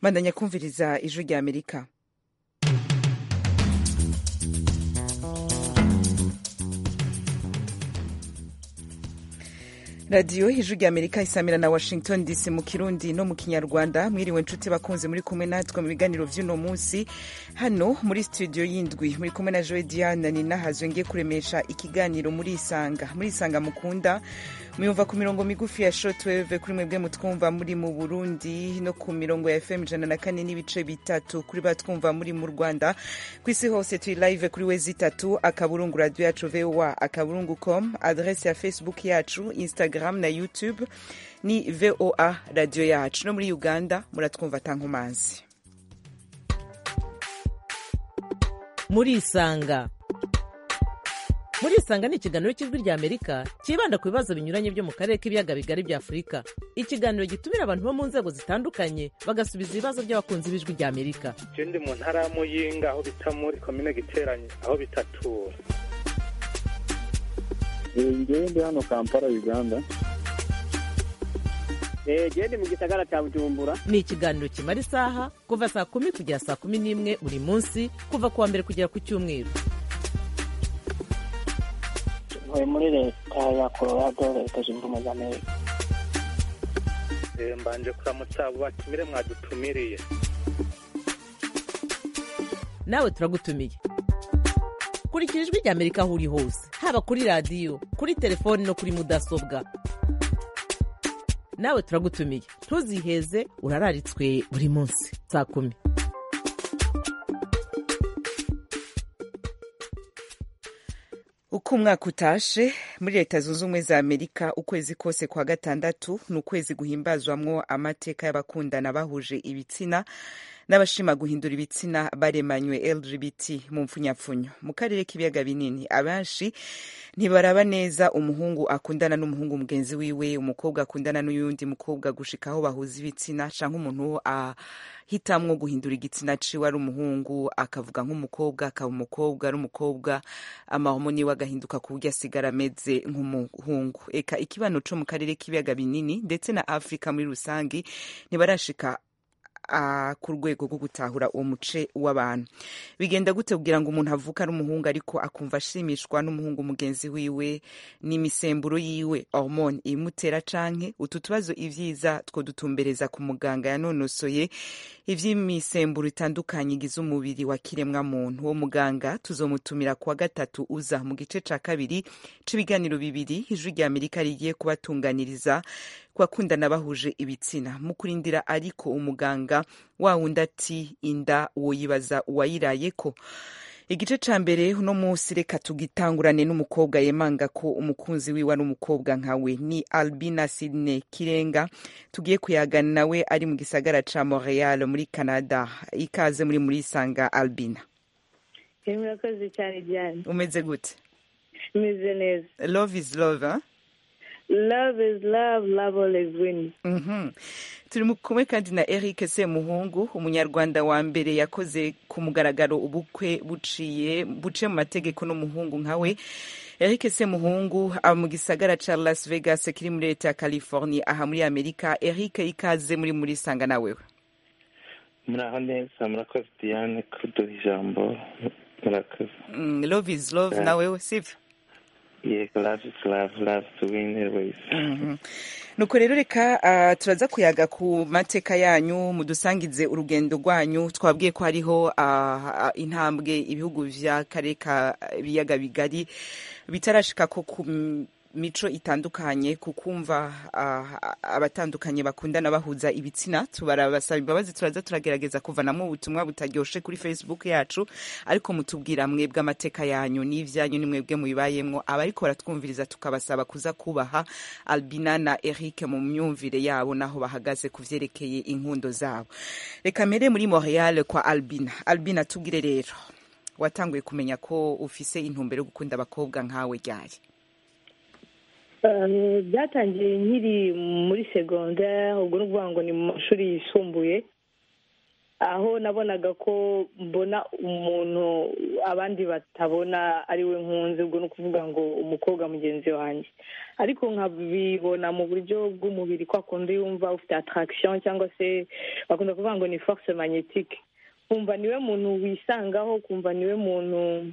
bandanya kumviriza ijwi rya amerika radiyo ijwi rya amerika isamira na washington dc mu kirundi no mu kinyarwanda mwiriwe inshuti bakunze muri kumwe natwe mu biganiro by'uno munsi hano muri studio y'indwi muri kumwe na joe diana ninahazwe ngiye kuremesha ikiganiro muri isanga muri isanga mukunda muyumva ku mirongo migufi ya shotweve kuri mwebwe mutwumva muri mu burundi no ku mirongo ya fm ijana na kane n'ibice bitatu kuri batwumva muri mu rwanda ku isi hose turi live kuri wezi itatu akaburungu radiyo yacu voa akaburungu com adrese ya facebook yacu instagram na youtube ni voa radiyo yacu no muri uganda muratwumva tankomanzi murisanga murisanga ni ikiganiro cy'ijwi rya amerika cyibanda ku bibazo binyuranye byo mu karere k'ibiyaga bigari bya afurika ikiganiro gitumira abantu bo mu nzego zitandukanye bagasubiza ibibazo by'abakunzi b'ijwi rya amerika je ndi mu ntara ya muyinga aho bita muri komine giteranye aho bitatura ngewe ndi hano kampala uganda genda mu gisagara cya bujumbura ni ikiganiro kimara isaha kuva saa kumi kugera saa kumi n'imwe buri munsi kuva ku wa mbere kugera ku cyumweru ntuye muri leta ya colorado leta zunze ubumwe za amerika mbanje kuramutsa abo batumire mwadutumiriye nawe turagutumiye kurikira ijwi rya amerika aho uri hose haba kuri radiyo kuri telefoni no kuri mudasobwa nawe turagutumiye ntuziheze urararitswe buri munsi saa kumi uko umwaka utashe muri leta zunze ubumwe za amerika ukwezi kose kwa gatandatu ni ukwezi guhimbazwamwo amateka y'abakundana bahuje ibitsina n'abashima guhindura ibitsina baremanywe lgbt mu mpfunyapfunyo mu karere k'ibiyaga binini abenshi ntibaraba neza umuhungu akundana n'umuhungu mugenzi wiwe umukobwa akundana n'uyundi mukobwa gushika aho bahuza ibitsina cyangwa umuntu ahitamwo guhindura igitsina ciwe ari umuhungu akavuga nk'umukobwa akaba umukobwa ari umukobwa amahomoni we agahinduka ku buryo asigara ameze nk'umuhungu eka ikibano co mu karere k'ibiyaga binini ndetse na afurika muri rusange ntibarashika ku rwego rwo gutahura uwo muce w'abantu bigenda gute kugira ngo umuntu avuke ari umuhungu ariko akumva ashimishwa n'umuhungu mugenzi wiwe n'imisemburo yiwe hormone imutera canke utu tubazo ivyiza two dutumbereza ku muganga yanonosoye ivy'imisemburo itandukanye igize umubiri wa kiremwa muntu uwo muganga tuzomutumira kuwa gatatu uza mu gice ca kabiri c'ibiganiro bibiri ijwi rya amerika rigiye kubatunganiriza kubakundana bahuje ibitsina mu kurindira ariko umuganga wa wundi ati inda woyibaza uwayiraye ko igice ca mbere uno munsi reka tugitangurane n'umukobwa yemanga ko umukunzi wiwe ari umukobwa nkawe ni albina sidney kirenga tugiye kuyagana nawe ari mu gisagara ca montreal muri canada ikaze muri muri sanga albina murakoze cyane diane umeze gute meze neza love is love eh? love is love love always wins turi kumwe kandi na eric semuhungu umunyarwanda wa mbere yakoze ku mugaragaro ubukwe buciye buciye mu mategeko n'umuhungu nkawe eric semuhungu aba mu gisagara ca las vegas kiri muri leta ya california aha muri amerika eric ikaze muri muri sanga nawewe muraho neza murakoze diane kuduha ijambo murakoze love is love Yeah. nawewe sivyo yego love is love love to win always nuko rero reka ah, turaza kuyaga ku mateka yanyu mudusangize urugendo rwanyu twabwiye ko hariho ah, ah, intambwe ibihugu by'akarere ka ibiyaga bigari bitarashika ko ku m- mico itandukanye ku kumva ah, abatandukanye bakundana bahuza ibitsina tubarabasaba imbabazi turaza turagerageza kuvanamo ubutumwa butaryoshe kuri facebook yacu ariko mutubwira mwebwe amateka yanyu n'ibyanyu ni mwebwe mubibayemwo abariko baratwumviriza tukabasaba kuza kubaha albina na eric mu myumvire yabo n'aho bahagaze ku vyerekeye inkundo zabo reka mere muri montreal kwa albina albina tubwire rero watanguye kumenya ko ufise intumbero yo gukunda abakobwa nkawe ryaye Eh, byatangiye nkiri muri segondere ubwo ni ukuvuga ngo ni mu mashuri yisumbuye aho nabonaga ko mbona umuntu abandi batabona ari we nkunze ubwo ni ukuvuga ngo umukobwa mugenzi wanjye ariko nkabibona mu buryo bw'umubiri ko akunda yumva ufite attraction cyangwa se bakunda kuvuga ngo ni force magnétique kumva niwe muntu wisangaho kumva niwe muntu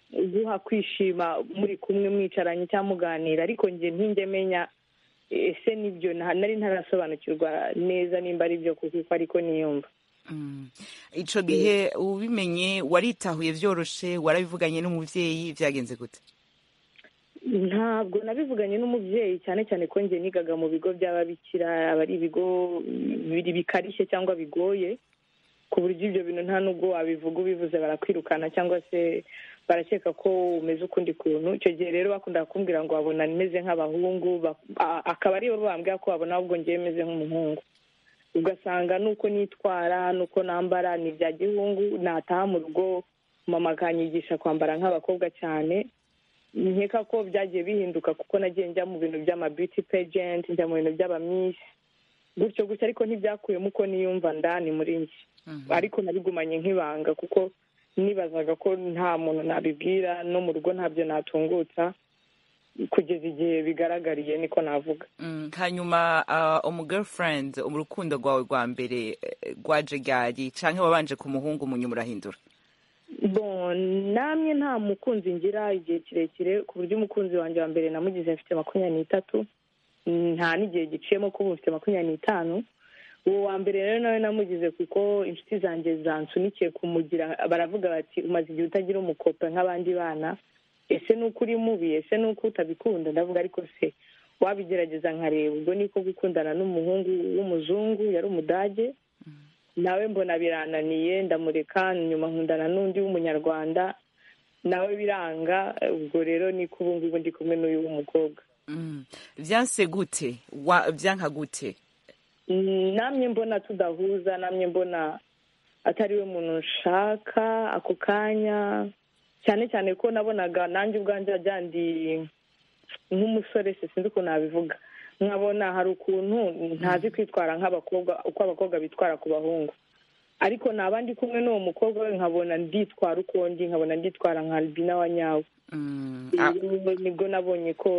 uguha kwishima muri kumwe mwicaranye cyangwa muganira ariko njye ntinjye menya ese nibyo nta- nari ntarasobanukirwa neza nimba ari byo kuko ariko niyumva Mm. ico gihe ubimenye waritahuye vyoroshe warabivuganye n'umuvyeyi vyagenze gute ntabwo nabivuganye n'umubyeyi cyane cyane ko njye nigaga mu bigo by'ababikira aba ari ibigo biri bikarishye cyangwa bigoye ku buryo ibyo bintu nta nubwo wabivuga ubivuze barakwirukana cyangwa se barakeka ko umeze ukundi kuntu icyo gihe rero bakundaga kumbwira ngo babona meze nk'abahungu ba- a- akaba aribo bambwira ko babona ahubwo ngewe meze nk'umuhungu ugasanga nuko nitwara nuko nambara ni ibya gihungu nataha mu rugo mama akanyigisha kwambara nk'abakobwa cyane nkeka ko byagiye bihinduka kuko nagiye njya mu bintu by'ama beauty pageant njya mu bintu by'abamisi gutyo gutyo ariko ntibyakuyemo uko niyumva ndani muri njye Mhm. ariko nabigumanye nk'ibanga kuko nibazaga ko nta muntu nabibwira no mu rugo ntabyo natungutsa kugeza igihe bigaragariye niko navuga Mm, hanyuma ah, umugirlfriend urukundo rwawe rwa mbere eh, rwaje ryari canke wabanje ku muhungu munyuma urahindura Bon, namwe nta mukunzi ngira igihe kirekire ku buryo umukunzi wanjye wa mbere namugize afite makumyabiri n'itatu nta n'igihe giciyemo ko ubu mfite makumyabiri n'itanu uwo wa mbere rero nawe namugize kuko inshuti zanjye zansunikiye kumugira baravuga bati umaze igihe utagira umukope nk'abandi bana ese ni uko uri mubi ese ni uko utabikunda ndavuga ariko se wabigerageza nkareba ubwo niko gukundana n'umuhungu w'umuzungu yari umudage nawe mbona birananiye ndamureka nyuma nkundana n'undi w'umunyarwanda nawe biranga ubwo rero niko ubu ngubu ndi kumwe n'uyu w'umukobwa Mm. vyanse gute Wa- vyanka gute Mm, namye mbona tudahuza namye mbona atari we muntu nshaka ako kanya cyane cyane ko nabonaga nanjye ubwanjye wajya ndi nk'umusore se sinzi ukuntu nabivuga nkabona hari ukuntu ntazi kwitwara nk'abakobwa uko abakobwa bitwara ku bahungu ariko naba ndi kumwe n'uwo mukobwa we nkabona nditwara uko ndi nkabona nditwara nka albina wa nyawe Mm. Ah, rero nibwo nabonye ko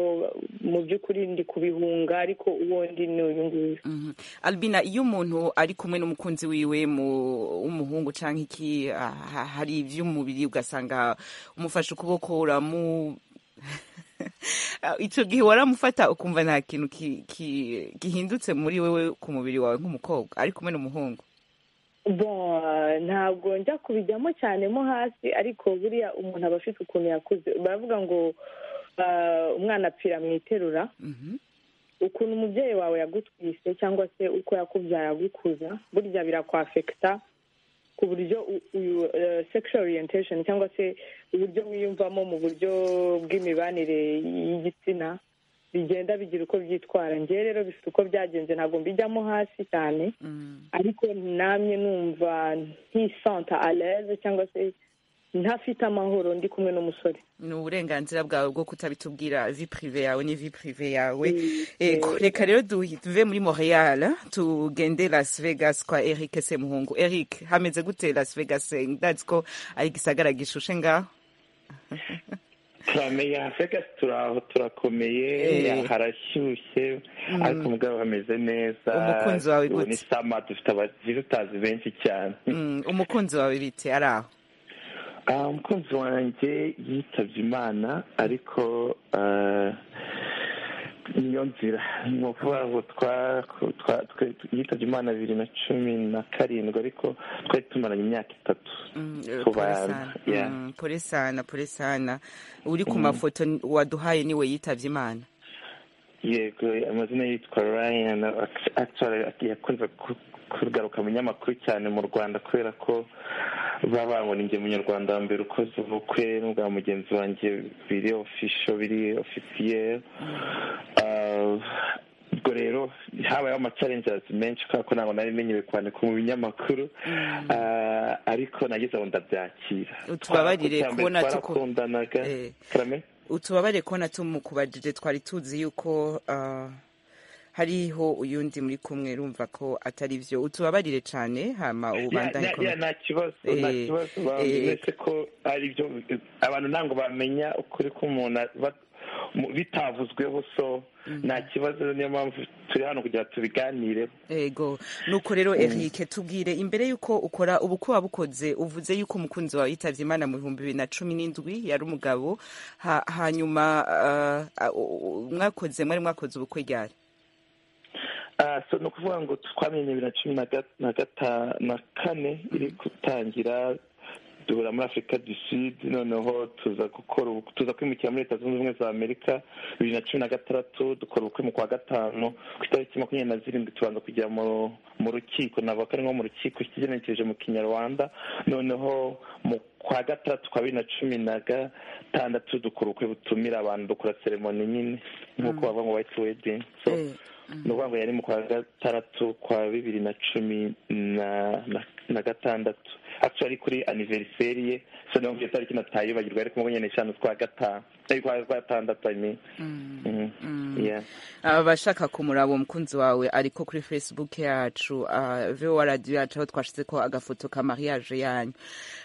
mu by'ukuri ndi kubihunga ariko uwo ndi ni uyu nguyu mhm. albina iyo umuntu ari kumwe n'umukunzi wiwe mu- w'umuhungu canke iki ah, ha- hari ivy'umubiri ugasanga umufashe ukuboko uramu Ah, ico gihe waramufata ukumva nta kintu ki- ki- gihindutse muri wewe ku mubiri wawe nk'umukobwa ari kumwe n'umuhungu Bon, ntabwo njya kubijyamo cyane mo hasi ariko buriya umuntu aba afite ukuntu yakuze baravuga ngo ah, umwana apfira mu iterura Mhm. ukuntu umubyeyi wawe yagutwise cyangwa se uko yakubyaye agukuza burya birakwafekita ku buryo u- uyu, eh, sexual orientation cyangwa se uburyo wiyumvamo mu buryo bw'imibanire y'igitsina bigenda bigira uko byitwara ngewe rero bifite uko byagenze ntabwo mbijyamo hasi cyane Mm. ariko namye numva ntisanta aleze cyangwa se ntafite amahoro ndi kumwe n'umusore ni uburenganzira bwawe bwo kutabitubwira vi prive yawe ni vi prive yawe Ego, reka rero duve muri montreal tugende las vegas kwa eric semuhungu eric hameze gute las vegas Eh, ndazi ko ari igisagara gishushe ngaho turameye hafeka turaho turakomeye Eh. harashyushye ariko umugabo hameze neza Umukunzi wawe ubu ni gute? sama dufite abagira utazi benshi cyane Mm, umukunzi wawe bite ari aho Ah, umukunzi wanjye yitabye imana ariko ah, niyo nzira ni ukuvuga ngo twa- twa- twe- yitabye imana bibiri na cumi na karindwi ariko twari tumaranye imyaka itatu Mm, eh, Kuba- pole sana. yeah. Mm, pole sana pole sana uri ku mafoto ni- waduhaye niwe yitavye imana yego amazina yitwa ryan act- actually yakunze ku- kugaruka mu nyamakuru cyane mu rwanda kubera ko baba bamubona inge munyarwanda wa mbere ukoze ubukwe n'ubwa mugenzi wanjye biri ofisho biri ofisiyeri ubwo rero habayeho amacarenjazi menshi kubera ko ntabwo nari menyewe kwandika mu binyamakuru Ah, ariko nagize aho ndabyakira Utubabarire Icya mbere kubona tuko- twarakundanaga Eh. karame utubabare kubona tumukubajije twari tuzi yuko ah, hariho uyundi muri kumwe rumva ko atari byo utubabarire cyane hama ubandanye Ya- ya- ya, nta kibazo Eh, nta kibazo eh, bameze ko ari byo abantu ntabwo bamenya ukuri k'umuntu ba- mu- bitavuzweho so nta kibazo niyo mpamvu turi hano kugira ngo tubiganire ego nuko rero Eric tubwire imbere yuko ukora ubu ko wabukoze uvuze yuko umukunzi wawe yitavye Imana mu bihumbi bibiri na cumi n'indwi yari umugabo ha, hanyuma ah, ah, u- u- mwakoze mwari mwakoze ubukwe ryari Ah, so ni ukuvuga ngo twamenye bibiri na cumi na ga- na gata- na kane iri gutangira duhura muri afurika du sud noneho tuza gukora ubu- tuza kwimukira muri leta zunze ubumwe za amerika bibiri na cumi na gatandatu dukora ubukwe mu kwa gatanu ku itariki makumyabiri na zirindwi tubanza kujya mu mu rukiko navuga ko ari nko mu rukiko kigenekereje mu kinyarwanda noneho mu kwa gatandatu kwa bibiri na cumi na gatandatu dukora ubukwe butumira abantu dukora seremoni nyine nk'uko bavuga ngo white wedding so Eh, ni ukuvuga ngo yari mu kwa gatandatu kwa bibiri na cumi na- na- na gatandatu actually kuri aniveriseri ye so niyo mpamvu iyo tariki natayibagirwa ariko mubonye ni eshanu twa gatanu ari kwa gatandatu i mean Mhm. Yeah. abashaka kumuraba umukunzi wawe ariko kuri facebook yacu ah, voa radio yacu aho twashize ko agafoto ka mariage yanyu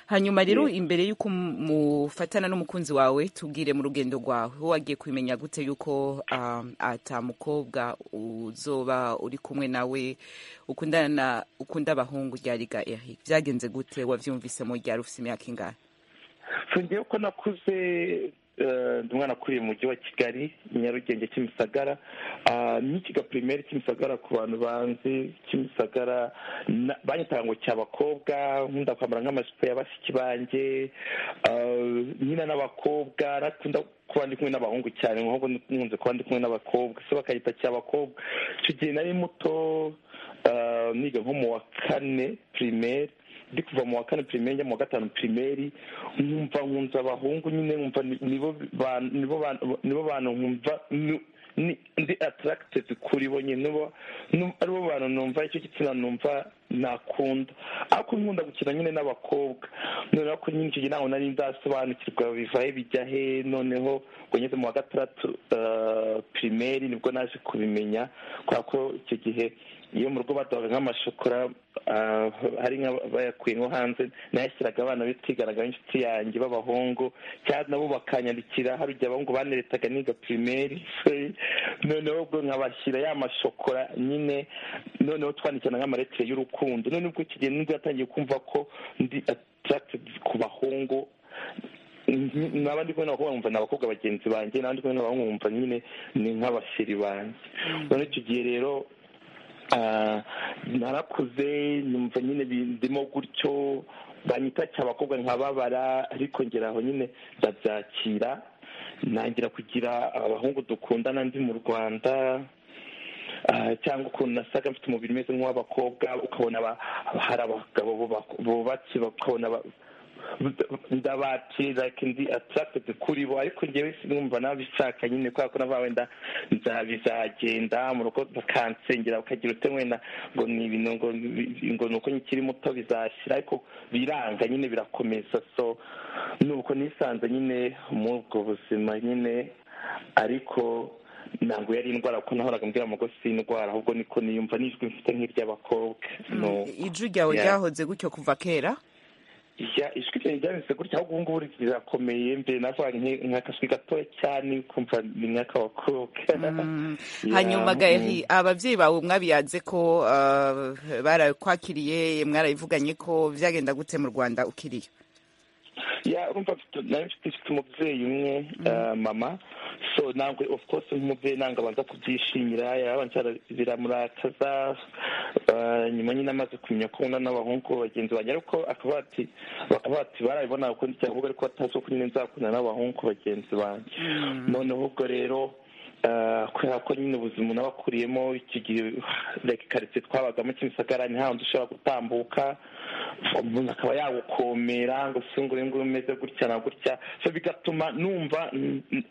hanyuma rero imbere y'uko mu- mufatana n'umukunzi wawe tubwire mu rugendo rwawe wowe wagiye kubimenya gute yuko ah, atamukobwa uzoba uri kumwe nawe ukundana na- ukunda abahungu ryariga eric byagenze gute wabyumvisemo ryari ufite imyaka ingahe So ngewe ko nakuze eh, ndi umwana akuriye mu mujyi wa kigali nyarugenge kimisagara Ah, ni kigapirimeri kimisagara ku bantu banzi kimisagara na- banyitaga ngo cyabakobwa nkunda kwambara nk'amajipo ya bashiki banjye Ah, nyina n'abakobwa nakunda kuba ndi kumwe n'abahungu cyane nk'uko nkunze kuba ndi kumwe n'abakobwa so bakayita cyabakobwa icyo gihe nari muto ah, niga nko mu wa kane pirimeri ndi kuva mu wa kane pirimeri njya mu wa gatanu pirimeri nkumva nkunze abahungu nyine nkumva ni- nibo bantu nibo bantu nibo bantu nkumva ni- ni- ndi atarakitive kuri bo nyine nibo nu- aribo bantu numva icyo gitsina numva nakunda ariko nkunda gukina nyine n'abakobwa noneho ko nyine icyo gihe ntabwo nari ndasobanukirwa bivahe bijya he noneho ngo ngeze mu wa gatandatu eh, pirimeri nibwo naje kubimenya kubera ko icyo gihe iyo mu rugo baduhaga nk'amashokora ah, hari nk'abayakuye nko hanze nayashyiraga abana be twiganaga n'inshuti yanjye b'abahungu cyangwa nabo bakanyandikira hari igihe abahungu baneretaga niga pirimeri noneho ubwo nkabashyira ya mashokora nyine noneho twandikirana nk'amaletire y'urukundo noneho ubwo iki gihe nibwo yatangiye kumva ko ndi attracted ku bahungu n'abandi kumwe n'abakobwa nkumva ni abakobwa bagenzi banjye n'abandi kumwe n'abahungu nkumva nyine ni nk'abasiri banjye noneho icyo gihe rero ah, narakuze numva nyine bi- ndimo gutyo banyita cyabakobwa nkababara ariko ngera aho nyine ndabyakira ntangira kugira abahungu dukundana ndi mu rwanda Ah, cyangwa ukuntu nasaga mfite umubiri umeze nk'uw'abakobwa ukabona aba- hari abagabo buba- bubatse ukabona aba- ndabatse like ndi attracted kuri bo ariko njyewe sinumva nabishaka nyine kubera ko nava wenda nza- bizagenda mu rugo bakansengera bakagira ute wenda ngo ni ibintu ngo ni- ngo ni uko nkiri muto bizashira ariko biranga nyine birakomeza so nuko nisanze nyine muri ubwo buzima nyine ariko ntabwo yari indwara kuko nahoraga mbwira amago si indwara ahubwo niko niyumva n'ijwi mfite nk'iry'abakobwa No. ijwi ryawe Yeah. ryahoze gutyo kuva kera Ya, ijwi ryanjye ryameze gutya ahubwo ubu ngubu rirakomeye mbere navuga nki- nk'akajwi gatoya cyane kumva ni nk'akabakobwa Ya, hanyuma mm. gaheri ababyeyi bawe mwabiyanze ko uh, barakwakiriye mwarabivuganye ko byagenda gute mu rwanda ukiriye ya urumva mfite nari mfite mfite umubyeyi umwe eh, mama so ntabwo of course nk'umubyeyi ntabwo abanza kubyishimira yarabanje ara- biramurakaza eh, nyuma nyine amaze kumenya ko nkunda n'abahungu bagenzi banjye ariko akaba ati bakaba bati barabibona uko ndi cyangwa ariko batazi ko nyine nzakundana n'abahungu bagenzi banjye noneho ubwo rero eh, kubera ko nyine ubuzima n'abakuriyemo iki gihe like karitsiye twabagamo kimisagara ni hahandi ushobora gutambuka umuntu akaba yagukomera ngo si ngo uyu nguyu umeze gutya na gutya so bigatuma numva mm, mm,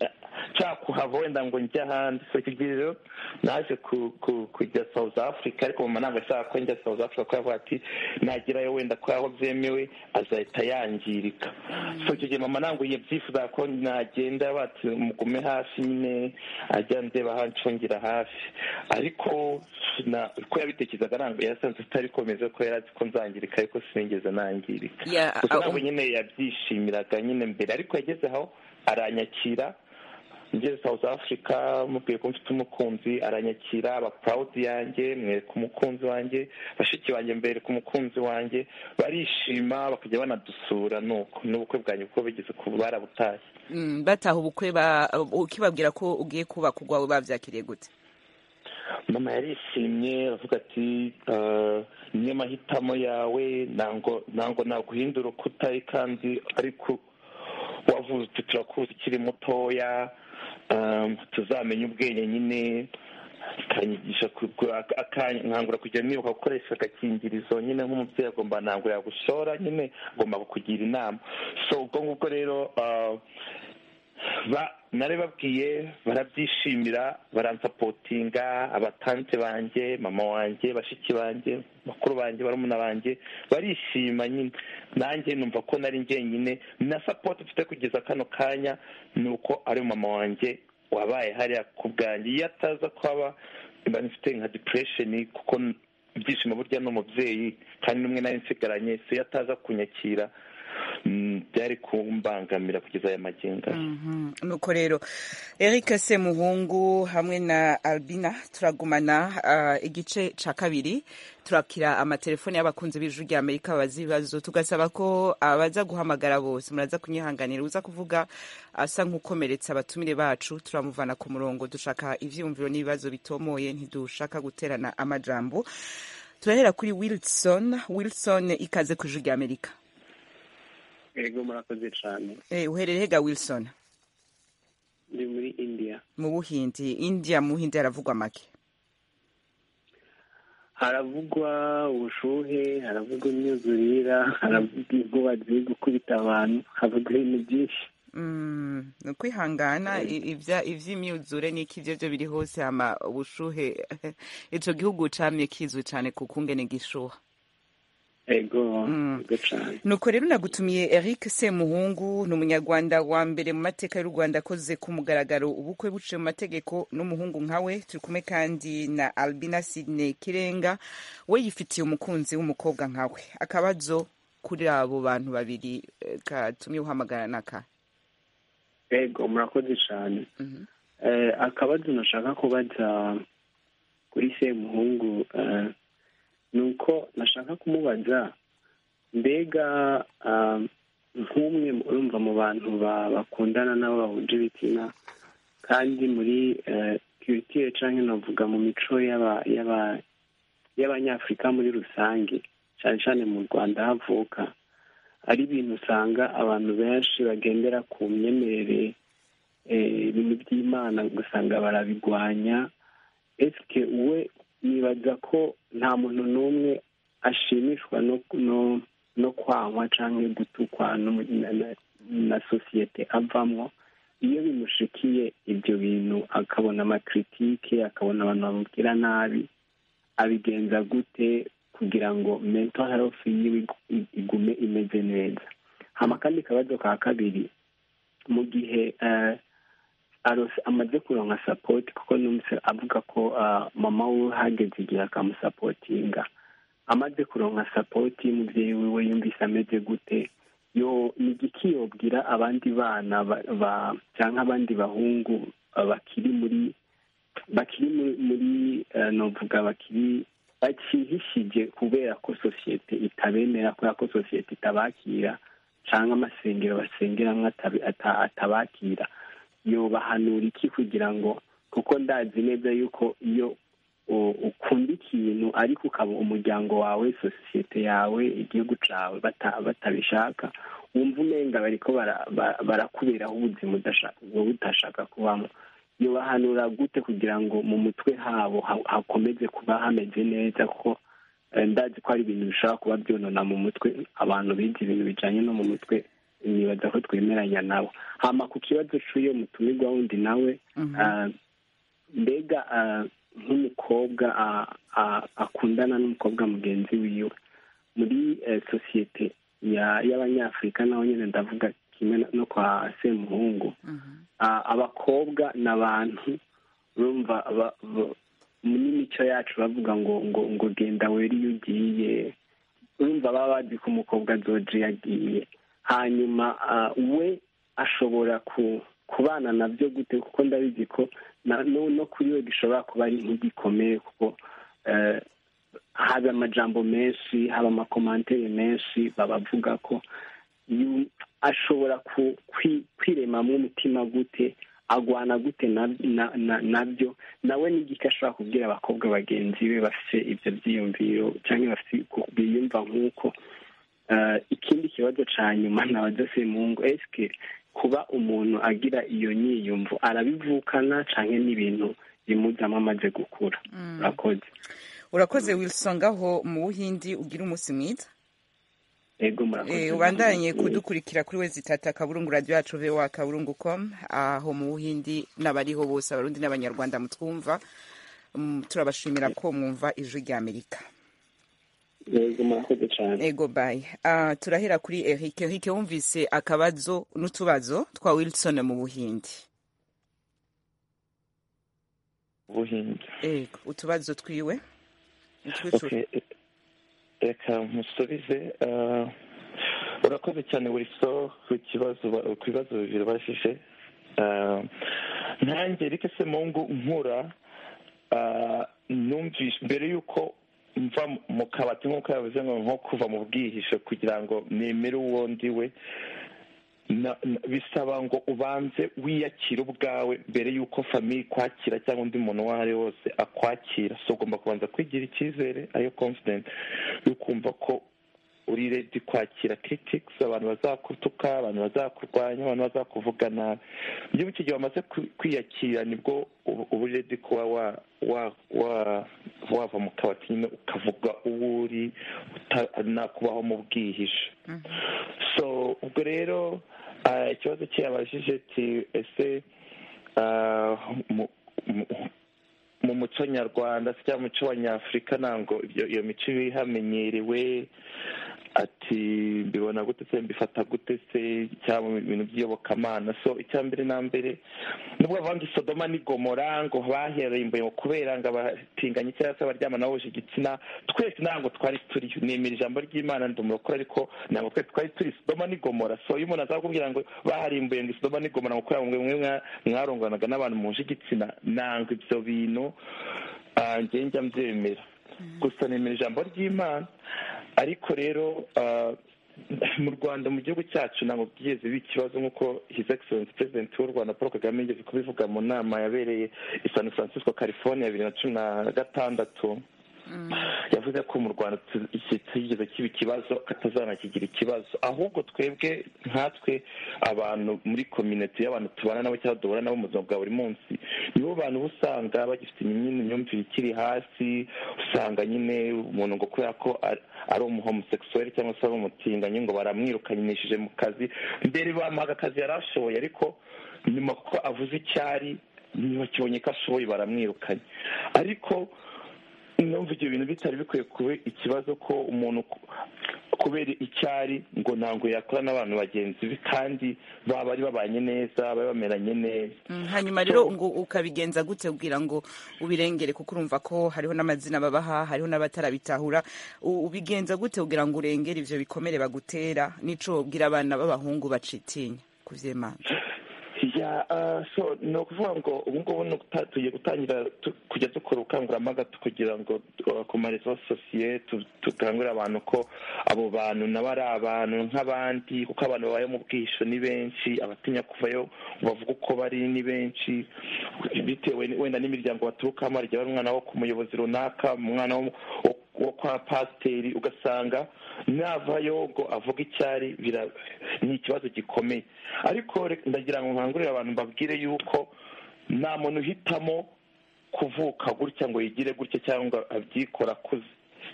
nshaka kuhava wenda ngo njye ahandi so icyo gihe rero naje ku- ku- kujya south africa ariko mama ntabwo ashaka ko njya south africa kuko yavuga ati nagerayo wenda ko aho byemewe azahita yangirika so icyo gihe mama ntabwo yabyifuza ko nagenda bati mugume hafi nyine ah, ajya ndeba ahancungira hafi ariko na- uko yabitekerezaga ntabwo yasanze tutari komeza ko yari azi ko nzangirika ariko sinigeze nangirika Ya, gusa ah, ntabwo um- nyine yabyishimiraga nyine mbere ariko yageze aho aranyakira ngeze South Africa mubwiye ko mfite umukunzi aranyakira aba proud yanjye mwereka umukunzi wanjye bashiki banjye mbereka umukunzi wanjye barishima bakajya banadusura nuko n'ubukwe bwanjye uko bigeze ku barabutashye Mm, bataha ubukwe ba- ukibabwira ko ugiye kubaka urwawe babyakiriye gute mama yarishimye aravuga ati "Eh, niyo mahitamo yawe ntango ntango naguhindura uko utari kandi ariko wavutse turakuzi ukiri mutoya eh, tuzamenya ubwenge nyine akanyigisha kugura- akan- nkangura kujya nibuka gukoresha agakingirizo nyine nk'umubyeyi agomba ntabwo yagushora nyine agomba kukugira inama so ubwo ngubwo rero eh, ba- nari babwiye barabyishimira baransapotinga abatante banjye mama wanjye bashiki banjye bakuru banjye barumuna banjye barishima nyine nanjye numva ko nari njyenyine na sapoti mfite kugeza kano kanya ni uko ari mama wanjye wabaye hariya ku bwanjye iyo ataza kuhaba mba mfite nka depression kuko ibyishimo burya ni umubyeyi kandi n'umwe nari nsigaranye so iyo ataza kunyakira mm, byari kumbangamira kugeza aya magingo aje. nuko rero eric semuhungu hamwe na albina turagumana ah, igice cya kabiri turakira amatelefone y'abakunzi b'ijwi rya amerika babaza ibibazo tugasaba ko abaza guhamagara bose muraza kunyihanganira uza kuvuga asa nk'ukomeretse abatumire bacu turamuvana ku murongo dushaka ibyiyumviro n'ibibazo bitomoye ntidushaka guterana amajambo turahera kuri wilson wilson ikaze ku ijwi rya amerika ego murakoze cyane Eh, uherereye hega wilson ndi muri indiya mu buhindi india mu buhindi haravugwa make haravugwa ubushuhe haravugwa imyuzurira haravugwa inkuba ziri gukubita abantu havuga ibintu byinshi Mm, ni ukwihangana i- ibya- ivy'imyuzure n'iki ivyo vyo biri hose ama ubushuhe ico gihugu camye kizwi cane ku kungene gishuha ego Mm. ego cyane nuko rero nagutumiye eric semuhungu ni umunyarwanda wa mbere mu mateka y'u rwanda akoze ku mugaragaro ubukwe buciye mu mategeko n'umuhungu nkawe turi kumwe kandi na albina sidney kirenga we yifitiye umukunzi w'umukobwa nkawe akabazo kuri abo bantu babiri eh, katumye uhamagara naka ego murakoze cyane Mhm. Eh, akabazo nashaka kubaza kuri semuhungu eh, ni uko nashaka kumubaza mbega ah, nk'umwe urumva mu bantu ba- bakundana n'abo bahuje ibitsina kandi muri kiritire cyangwa navuga mu mico y'aba- y'aba- y'abanyafurika muri rusange cyane cyane mu rwanda havuka ari ibintu usanga abantu benshi bagendera ku myemerere eh, ibintu by'imana ugasanga barabigwanya esike we nibaza ko nta muntu n'umwe ashimishwa no no no kwangwa cyangwa gutukwa no mu- na, na- na sosiyete avamwo iyo bimushikiye ibyo bintu akabona amakritike akabona abantu bamubwira nabi abigenza gute kugira ngo mental health yiwe ig- igume imeze neza hama kandi akabazo ka kabiri mu gihe eh, arose amaze kuronka sapoti kuko numvise avuga ko ah, mama we hageze igihe akamusapotinga amaze kuronka sapoti y'umubyeyi wiwe yumvise ameze gute yo ni igiki yobwira abandi bana ba- ba- cyangwa abandi bahungu ah, bakiri muri bakiri mu- muri eh, novuga bakiri bakihishije kubera ko sosiyete itabemera kubera ko sosiyete itabakira cyangwa amasengero basengeramo atabi- ata- atabakira yobahanura iki kugira ngo kuko ndazi neza yuko iyo u- ukunda ikintu ariko ukaba umuryango wawe sosiyete yawe igihugu cyawe bata- batabishaka wumva umenga bariko bara- ba- barakuberaho ubuzima udasha- wowe udashaka kubamo yobahanura gute kugira ngo mu mutwe habo ha- hakomeze kuba hameze neza kuko eh, ndazi ko hari ibintu bishobora kuba byonona mu mutwe abantu bize ibintu bijyanye no mu mutwe nibaza ko twemeranya nabo hama ku kibazo cy'uyo mutumirwa wundi nawe Mhm. ah, mbega ah, nk'umukobwa ah, ah, akundana n'umukobwa mugenzi wiwe muri eh, sosiyete ya- y'abanyafurika naho nyine ndavuga kimwe no- no kwa semuhungu Mhm. Ah, abakobwa ni abantu urumva aba- ba- n'imico yacu bavuga ngo ngo ngo genda wera iyo ugiye urumva baba bazi ko umukobwa azoje yagiye hanyuma ah, we ashobora ku- kubana nabyo gute kuko ndabizi ko na- no no kuri we gishobora kuba ari nk'igikomeye kuko eh, haba amajambo menshi haba amakomantere menshi babavuga ko yu- ashobora ku- kwi- kwiremamo umutima gute agwana gute na- na- na- nabyo nawe n'igika ashobora kubwira abakobwa bagenzi be bafite ibyo byiyumviro cyangwa bafite ku- biyumva nk'uko Eh, ikindi kibazo cya nyuma nabadose mu ngo esike kuba umuntu agira iyo nyiyumvo arabivukana cyangwa n'ibintu bimuzamo amaze gukura urakoze urakoze wilsongaho mu buhindi ugira umunsi mwiza ego murakoze Eh, ubandanye kudukurikira kuri wezi tata kaburungu radiyo yacu voa kaburungu com aho mu buhindi n'abariho bose abarundi n'abanyarwanda mutwumva Mm, turabashimira ko mwumva ijwi rya amerika ego murakoze cyane ego bayi Ah, turahera kuri eric eric wumvise akabazo n'utubazo twa wilson mu buhindi ubuhinzi ego utubazo twiwe utwicura Okay, reka musubize ah, urakoze cyane buri so ku kibazo ba- ku bibazo bibiri bajije Ah, nanjye reka se mu ngo nkura ah, numvishe mbere y'uko mva mu kabati nk'uko yavuze ngo nko kuva mu bwihisho kugira ngo nemere uwo ndi we na- na- bisaba ngo ubanze wiyakire ubwawe mbere y'uko famiye ikwakira cyangwa undi muntu uwo ari we wose akwakira so ugomba kubanza kwigira icyizere ariyo confidence yo kumva ko uri ready kwakira critics abantu bazakutuka abantu bazakurwanya abantu bazakuvuga nabi iyo mu gihe wamaze kwi- kwiyakira nibwo uba uba uri ready kuba wa- wa- wa- wava mu kabati nyine ukavuga uwo uri uta- nakubaho mu bwihisho so ubwo rero ah, ikibazo cye yabajije ati ese ah, mu- mu- mu muco nyarwanda se cyangwa mu muco wa nyafurika ntabwo ibyo- iyo mico iba ihamenyerewe ati mbibona gute se mbifata gute se cyangwa mu bintu by'iyobokamana so icya mbere na mbere nubwo bavuga ngo isodoma ni gomora ngo baherembuye ngo kubera ngo abatinganye cyangwa se abaryama bahuje igitsina twese ntabwo twari turiyo nemera ijambo ry'imana ndi umurokore ariko ntabwo twese twari turi isodoma ni gomora so iyo umuntu aza kukubwira ngo baharimbuye ngo isodoma ni gomora ngo kubera ngo mwe mwa- mwaronganaga n'abantu muhuje igitsina ntabwo ibyo bintu ah, njye njya mbyemera gusa nemera ijambo ry'imana ariko rero ah, mu rwanda mu gihugu cyacu ntabwo byigeze biba ikibazo nk'uko his excellence president w'u rwanda paul kagame yigeze kubivuga mu nama yabereye i san francisco california bibiri na cumi na gatandatu yavuze ko mu rwanda tu- iki- kigeze kiba ikibazo atazanakigira ikibazo ahubwo twebwe nkatwe abantu muri komineti y'abantu tubana nabo cyangwa duhura nabo mu buzima bwa buri munsi nibo bantu uba usanga bagifite nyine imyumvire ikiri hasi usanga nyine umuntu ngo kubera ko ari- ari umuhomosekisuweli cyangwa se ari umutinganyi ngo baramwirukanishije mu kazi mbere bamuhaga akazi yari ashoboye ariko nyuma kuko avuze icyari ntibakibonye ko ashoboye baramwirukanye ariko numva ibyo bintu bitari bikwiye kuba ikibazo ko umuntu ku- kubera icyari ngo ntabwo yakora n'abantu bagenzi be kandi baba bari babanye neza bari bameranye neza Mm, hanyuma rero ngo ukabigenza gute kugira ngo ubirengere kuko urumva ko hariho n'amazina babaha hariho n'abatarabitahura U- ubigenza gute kugira ngo urengere ivyo bikomere bagutera nico wobwira abana b'abahungu bacitinya kuvyemanga ya ah, so ni ukuvuga ngo ubu ngubu ni uguta- tugiye gutangira tu- kujya dukora ubukangurambaga tu- kugira ngo uh, ku marezo sosiye tu- dukangurire abantu ko abo bantu nabo ari abantu nk'abandi kuko abantu babaye mu bwihisho ni benshi abatinya kuvayo ngo bavuge uko bari ni benshi bitewe ni- wenda n'imiryango baturukamo hari igihe bari umwana wo ku muyobozi runaka umwana wo wo- wo kwa pasiteri ugasanga navayo ngo avuga icyari bira- ni ikibazo gikomeye ariko re- ndagira ngo nkangurire abantu mbabwire yuko nta muntu uhitamo kuvuka gutya ngo yigire gutya cyangwa abyikora akuze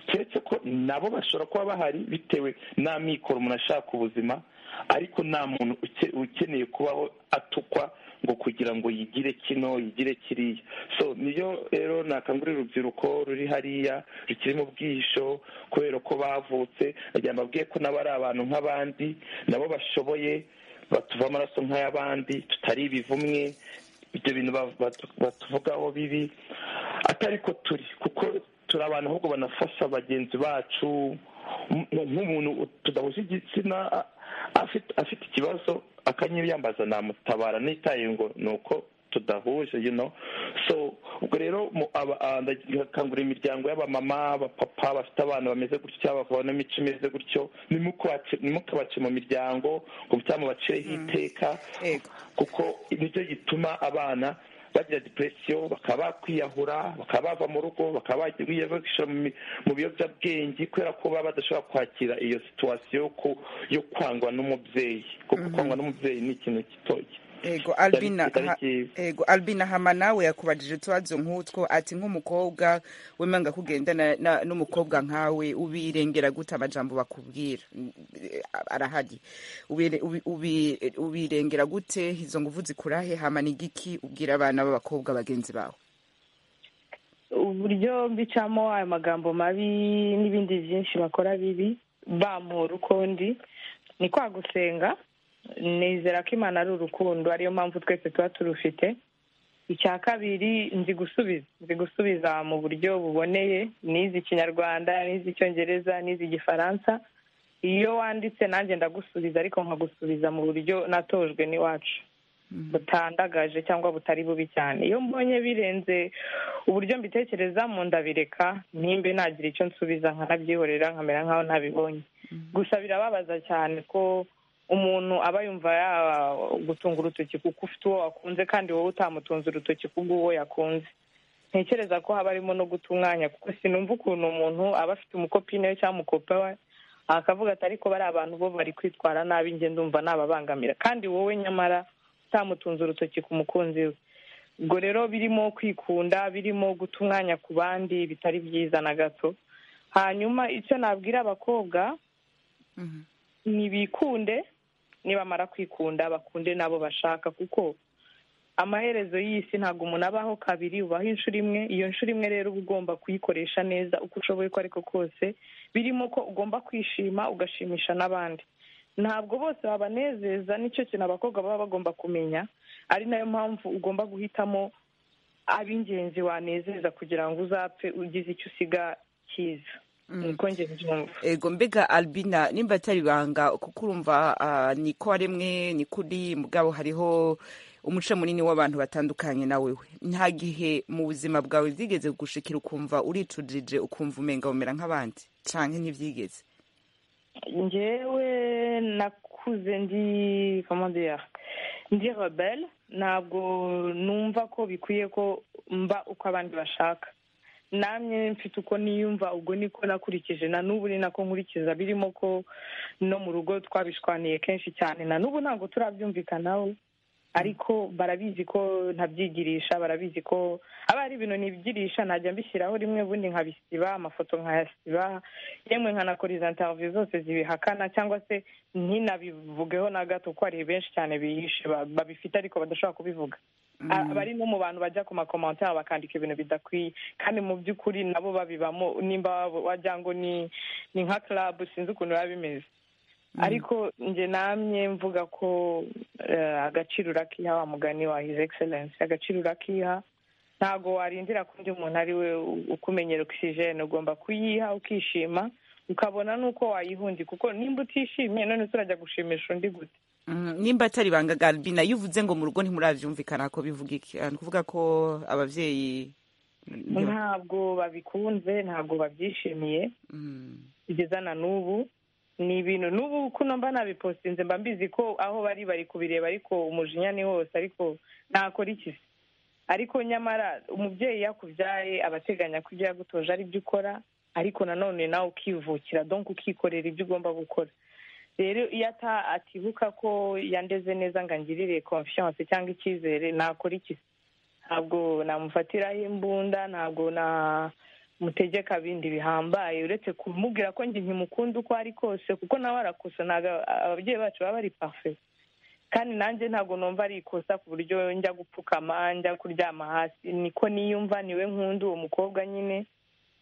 keretse ko nabo bashobora kuba bahari bitewe n'amikoro umuntu ashaka ubuzima ariko nta muntu uke- ukeneye kubaho atukwa ngo kugira ngo yigire kino yigire kiriya so niyo rero nakangurira urubyiruko ruri hariya rukiri mu bwihisho kubera ko bavutse nagira ngo mbabwiye ko nabo ari abantu nk'abandi nabo bashoboye batuva amaraso nk'ay'abandi tutari ibivumwe ibyo bintu ba- batu- batuvugaho bibi atari ko turi kuko turi abantu ahubwo banafasha bagenzi bacu mu- nk'umuntu u- tudahuje igitsina a- afite afite ikibazo akanyiyambaza namutabara nitaye ngo ni uko tudahuje you know so ubwo rero mu- aba- ah, ndakangurira imiryango y'abamama abapapa bafite abana bameze gutyo cyangwa bakabona imico imeze gutyo nimukabace nimukabace mu miryango ngo bitamubacireho iteka Yego. kuko nicyo gituma abana bagira depression bakaba bakwiyahura bakaba bava mu rugo bakaba bagiye bashyira mu mi- mu biyobyabwenge kubera ko baba badashobora kwakira iyo situation yo ku- yo kwangwa n'umubyeyi kuko kwangwa n'umubyeyi ni ikintu kito Ego Albina kitari ha- cyiza ego Albina hama nawe yakubajije utubazo nk'utwo ati nk'umukobwa wemanga kugendana na- n'umukobwa nkawe ubirengera gute amajambo bakubwira Mm, eh, arahari Ubire- ubi- ubi- ubirengera gute izo nguvu zikurahe hama ni igiki ubwira abana b'abakobwa bagenzi bawe uburyo mbicamo ayo magambo mabi n'ibindi byinshi bakora bibi bampura uko ndi ni kwa gusenga nizera ko imana ari urukundo ariyo mpamvu twese tuba turufite icya kabiri nzi gusubiza nzi gusubiza mu buryo buboneye nize ikinyarwanda nize icyongereza nize igifaransa iyo wanditse nanjye ndagusubiza ariko nkagusubiza mu buryo natojwe n'iwacu butandagaje cyangwa butari bubi cyane iyo mbonye birenze uburyo mbitekerezamo ndabireka ntimbe nagira icyo nsubiza nkanabyihorera nkamera nkaho ntabibonye gusa birababaza cyane ko umuntu aba yumva gutunga urutoki kuko ufite uwo wakunze kandi wowe utamutunze urutoki kubwo uwo yakunze ntekereza ko haba harimo no guta umwanya kuko sinumva ukuntu umuntu aba afite umukopine we cyangwa umukopa we akavuga ati ariko bari abantu bo bari kwitwara nabi njye ndumva nababangamira kandi wowe nyamara utamutunze urutoki ku mukunzi we ubwo rero birimo kwikunda birimo guta umwanya ku bandi bitari byiza na gato hanyuma icyo nabwira abakobwa Mhm. nibikunde nibamara kwikunda bakunde n'abo bashaka kuko amaherezo y'isi ntabwo umuntu abaho kabiri ubaho inshuro imwe iyo nshuro imwe rero uba ugomba kuyikoresha neza uko ushoboye uko ariko kose birimo ko ugomba kwishima ugashimisha n'abandi ntabwo bose babanezeza nicyo kintu abakobwa baba bagomba kumenya ari nayo mpamvu ugomba guhitamo ab'ingenzi wanezeza kugira ngo uzapfe ugize icyo usiga cyiza niko njye mbyumva ego mbega albina nimba atari ibanga kuko urumva ah, ni ko waremwe ni kuri mugabo hariho umuce munini w'abantu batandukanye nawe we nta gihe mu buzima bwawe byigeze gushikira ukumva uricujije ukumva umenga umera nk'abandi canke ntibyigeze njyewe nakuze ndi comment dire ndi rebelle ntabwo numva ko bikwiye ko mba uko abandi bashaka namwe mfite uko niyumva ubwo niko nakurikije na n'ubu ni nako nkurikiza birimo ko no mu rugo twabishwaniye kenshi cyane na n'ubu ntabwo turabyumvikanaho ariko barabizi ko ntabyigirisha barabizi ko aba ari ibintu nibyirisha najya mbishyiraho rimwe ubundi nkabisiba amafoto nkayasiba yemwe nkanakora izo interiviyu zose zibihakana cyangwa se ntinabivugeho na gato kuko hari benshi cyane bihishe ba- babifite ariko badashobora kubivuga A- bari no mu bantu bajya ku makomantere bakandika ibintu bidakwiye kandi mu by'ukuri nabo babibamo nimba waba- wajya ngo ni ni nka club sinzi ukuntu biba bimeze ariko njye namye mvuga ko eh, agaciro urakiha wa mugani wa his excellence agaciro urakiha ntabwo warindira ko undi muntu ari we u- ukumenyera ogisijene ugomba kuyiha ukishima ukabona n'uko wayihundika kuko nimba utishimiye none turajya gushimisha undi gute Mm, nimba atari ibanga ga albina iyo uvuze ngo mu rugo ntimuravyumvikana ko bivuga iki Ah, ni kuvuga ko abavyeyi ntiba- ntabwo babikunze ntabwo babyishimiye Mm. kugeza na n'ubu ni ibintu n'ubu kuno mba nabipostinze mba mbizi ko aho bari bari kubireba ariko umujinya ni hose ariko nakora iki se ariko nyamara umubyeyi iyo akubyaye aba ateganya ko ibyo yagutoje ari byo ukora ariko nanone nawe ukivukira donk ukikorera ibyo ugomba gukora rero iyo ata atibuka ko yandeze neza ngo angirire confiance cyangwa icyizere nakora iki se ntabwo namufatiraho imbunda ntabwo na mutegeka bindi bihambaye uretse kumubwira ko njye nkimukunda uko ari kose kuko nawe arakosa ntabwo ababyeyi bacu baba bari pafe kandi nanjye ntabwo numva ari ikosa ku buryo njya gupfukama njya kuryama hasi niko niyumva niwe nkunda uwo mukobwa nyine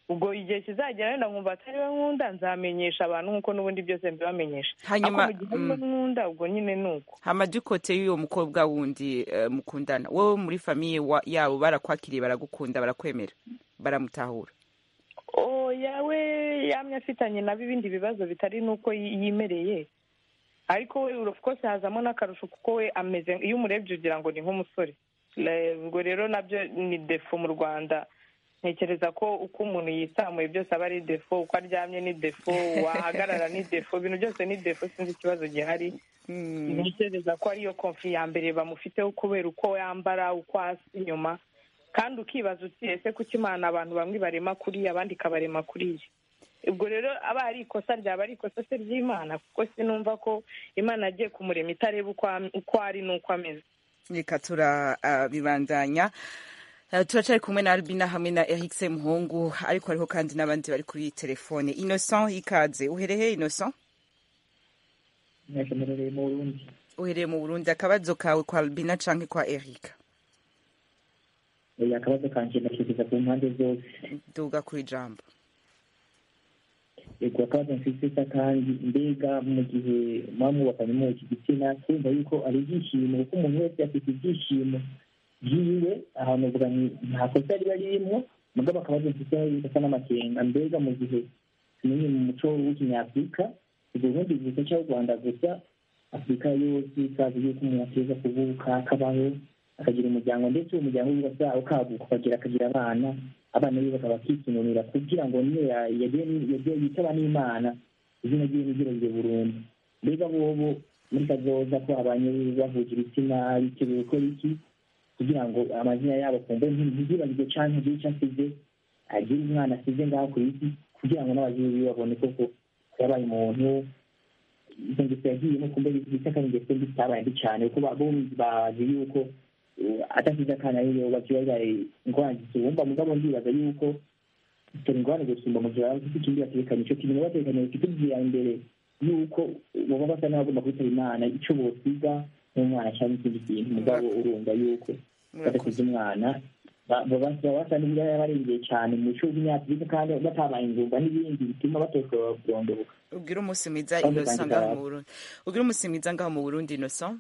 ubwo igihe kizagera wenda nkumva atari we nkunda nzamenyesha abantu nk'uko n'ubundi byose mbibamenyesha Hanyuma, ariko mu gihe ariwe nkunda ubwo nyine ni uko amadukote y'uwo mukobwa wundi eh, mukundana wowe muri famiye wa- yabo barakwakiriye baragukunda barakwemera baramutahura oya we yamye afitanye nabo ibindi bibazo bitari n'uko yi- yimereye ariko we of course hazamo n'akarusho kuko we ameze iyo umurebye ugira ngo ni nk'umusore Le- ubwo rero nabyo ni defo mu rwanda ntekereza ko uko umuntu yisamuye byose aba ari defo uko aryamye ni defo wahagarara ni defo ibintu byose ni defo sinzi ikibazo gihari ntekereza ko ariyo konfi ya mbere bamufiteho kubera uko yambara uko hasi inyuma kandi ukibaza uti ese kuki imana abantu bamwe barema kuriya abandi ikabarema kuriya ubwo rero aba ari ikosa ryaba ari ikosa se ry'imana kuko sinumva ko imana agiye kumurema itareba uko am- uko ari n'uko ameze reka turabibandanya Eh, turacari kumwe na albina hamwe na eric muhungu ariko hariho kandi n'abandi bari kuri telefone innocent ikaze uherehe innocent mwakemerereye mu burundi uhereye mu burundi akabazo kawe kwa albina canke kwa eric oya akabazo kanje ndashyikiza ku mpande zose duga ku ijambo yego akabazo nsiziza kandi mbega mu gihe muba mwubakanye muri iki gitsina kumva yuko ari ibyishimo kuko umuntu wese afite ibyishimo byiwe ahantu uvuga ni nta kosa riba ririmo mugabo akabazo nsiziza yuko asa n'amakenga mbega mu gihe tumenye mu muco w'ikinyafurika ubwo bundi gusa cyangwa u rwanda gusa afurika yose ikaze yuko umuntu ateza kuvuka akabaho akagira umuryango ndetse uwo muryango we uba ukaguka ukagira akagira abana abana be bakaba bakikinurira kugira ngo niyo ya- yagiye ni- yagiye yitaba n'imana izina ryiwe ntiryirengere burundu mbega bobo muri kazoza ko abanye bahuje ibitsina biteguye gukora iki kugira ngo amazina yabo kumve ntizibagirwe canke agire ico asize agire umwana asize ngaho ku isi kugira ngo n'ababyeyi biwe babone koko ko yabaye umuntu izo ngeso yagiyemo kumbe bita kandi ingeso mbi zitabaye mbi cane kuko ba- bombi bazi yuko eh, adasize akana rero bakibazaye ingwara zisumba mugabo ndibaza yuko bitera ingorane gusumba mu gihe baba bafite ikindi batekanye icyo kintu baba batekanye kikubwira imbere y'uko baba basa n'abagomba kwitaba imana icyo bosiga n'umwana cyangwa ikindi kintu mugabo urumva yuko badasize umwana ba- baba baba basa n'ibiraya barengeye cyane mu mico y'imyaka kandi batabaye ingumba n'ibindi bituma batoshoba kurondoroka ubwira umunsi mwiza Kandi innocent kandi ngaho baraza. mu burundi ubwira umunsi mwiza ngaho mu burundi innocent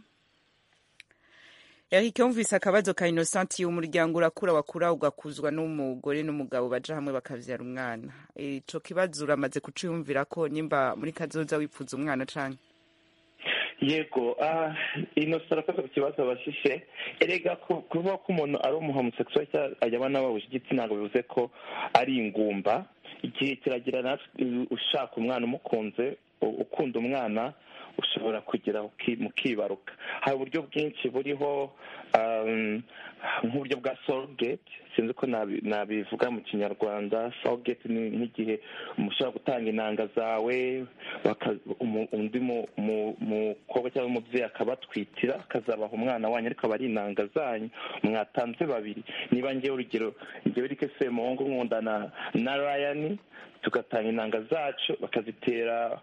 eric yumvise akabazo ka innocent umuryango urakura wakura ugakuzwa n'umugore n'umugabo baja hamwe bakavyara umwana ico kibazo uramaze kuciyumvira ko nimba muri kazoza wipfuza umwana canke yego ah, innocent arakoze ku kibazo abashije erega ku- kuvuga ko umuntu ari umuhomosexual cyangwa ajya abana bahuje igitsina ntabwo bivuze ko ari ingumba igihe kiragira natwe ushaka umwana umukunze u- ukunda umwana ushobora kugera uki- mukibaruka hari uburyo bwinshi buriho um, nk'uburyo bwa sorogate sinzi ko nabi- nabivuga mu kinyarwanda sorogate ni nk'igihe umuntu ushobora gutanga intanga zawe baka- umu- undi mu- mu- mukobwa cyangwa umubyeyi akabatwitira akazabaha umwana wanyu ariko aba ari intanga zanyu mwatanze babiri niba ngewe urugero ngewe rike semuhungu nkundana na rayani tugatanga intanga zacu bakazitera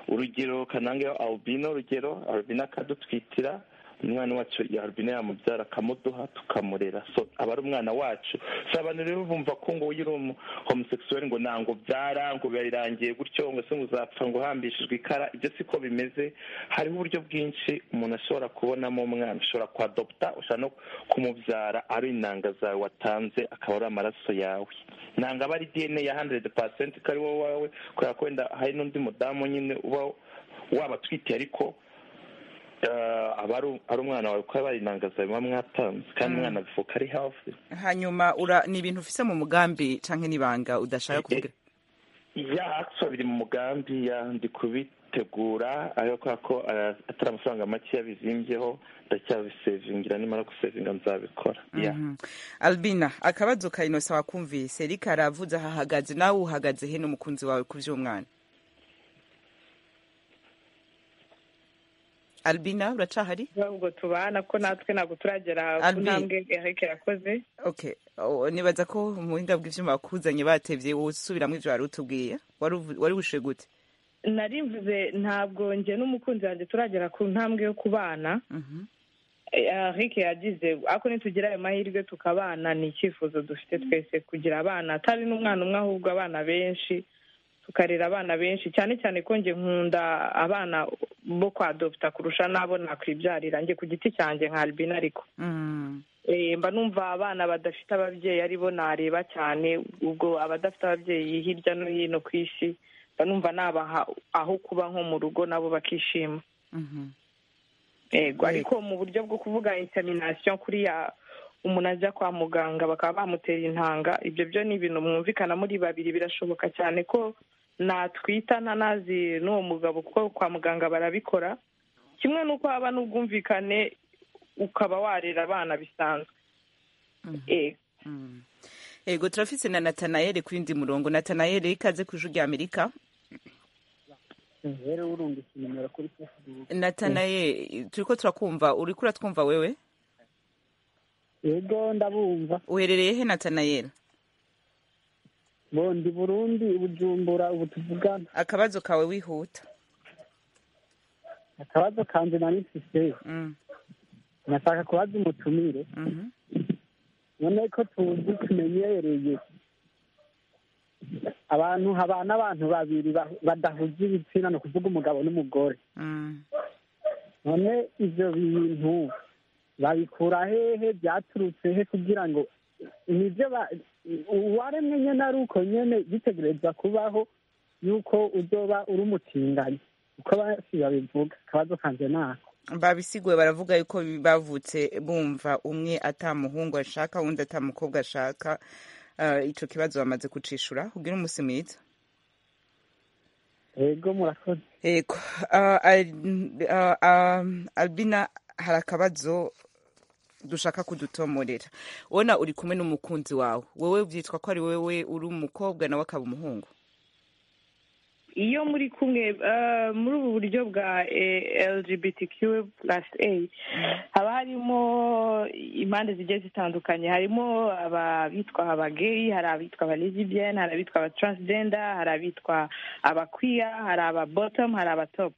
urugero kanange albino urugero albino akadutwitira umwana wacu ya albino yamubyara akamuduha tukamurera so aba ari umwana wacu si abantu rero bumva ko ngo uyu uri umu homosexuel ngo ntango byara ngo birangiye gutyo ngo se ngo uzapfa ngo uhambishijwe ikara ibyo siko bimeze hariho uburyo bwinshi umuntu ashobora kubonamo umwana ushobora kuadopta ushobora no kumubyara ari intanga zawe watanze akaba ari amaraso yawe nanga aba ari dna ya 100% ko ari wowe wawe kubera ko wenda hari n'undi mudamu nyine uba wabatwite ariko eh, aba ari- ari umwana wawe kuko aba ari intanga zawe muba mwatanze kandi umwana avuka ari healthy hanyuma ura ni ibintu ufise mu mugambi canke n'ibanga udashaka kuvuga ya akiswa biri mu mugambi ya ndi kubitegura ayo kubera ko eh, atari amafaranga make yabizimbyeho ndacyabisevingira nimara gusevinga nzabikora ya Mhm. albina akabazo ka innocent wakumvise eric aravuze ahahagaze nawe uhagaze he n'umukunzi wawe ku vy'umwana albina uracahari ubwo tubana ko natwe ntabwo turagera ku Albi. ntambwe eric yakoze okay Oh, nibaza ko umuhinga bw'ivyuma bakuzanye batevye wowe usubiramo ivyo wari utubwiye wari uvu- wari wishe gute narimvuze ntabwo njye n'umukunzi wanjye turagera ku ntambwe yo kubana Mhm. eric yagize ariko nitugira ayo mahirwe tukabana ni icyifuzo dufite twese kugira abana atari n'umwana umwe ahubwo abana benshi tukarera abana benshi cyane cyane ko njye nkunda abana bo kwadopta kurusha n'abo nakwibyarira njye ku giti cyanjye nka albina ariko Mm. Eh, mba numva abana badafite ababyeyi ari bo nareba cyane ubwo abadafite ababyeyi hirya no hino ku isi mba numva nabaha aho kuba nko mu rugo nabo bakishima Mhm. yego Yego. ariko mu buryo bwo kuvuga insemination kuriya umuntu ajya kwa muganga bakaba bamutera intanga ibyo byo ni ibintu mwumvikana muri babiri birashoboka cyane ko natwita ntanazi n'uwo mugabo kuko kwa muganga barabikora kimwe n'uko haba n'ubwumvikane ukaba warera abana bisanzwe Mhm. Eh, Mm. Yego turafise na Nathanael kwindi murongo. Nathanael ikaze kuju rya Amerika. rero urungutse nimero kuri facebook Nathanael turiko turakumva uriko uratwumva wewe? yego ndabumva Uherereye he Nathanael? bondi burundi bujumbura ubu tuvugana Akabazo kawe wihuta. akabazo kanje nari mfise Mm. nashaka kubaza umutumire Mhm. none ko tuzi tumenyereye abantu habana abantu babiri ba- badahuje ibitsina ni ukuvuga umugabo n'umugore Mm. none ivyo bintu babikura hehe byaturutse he kugira ngo nibyo ba- uwaremwe nyene ari uko nyene bitegerezwa kubaho yuko uzoba uri umutinganyi uko benshi babivuga akabazo kanje nako babisiguye baravuga yuko bavutse bumva umwe atamuhungu ashaka undi atamukobwa ashaka Ah, ico kibazo bamaze kucishura ugira umusi mwiza yego murakoze yego Ah, Al- ah, ah, albina hari akabazo dushaka kudutomorera ubona uri kumwe n'umukunzi wawe wowe byitwa ko ari wowe uri umukobwa nawe akaba umuhungu iyo muri kumwe eh, muri ubu buryo bwa eh, lgbtq plus a haba harimo impande zigiye zitandukanye harimo abitwa abageyi hari abitwa abalesbian hari abitwa abatransgender hari abitwa abakwiya hari ababottom hari abatop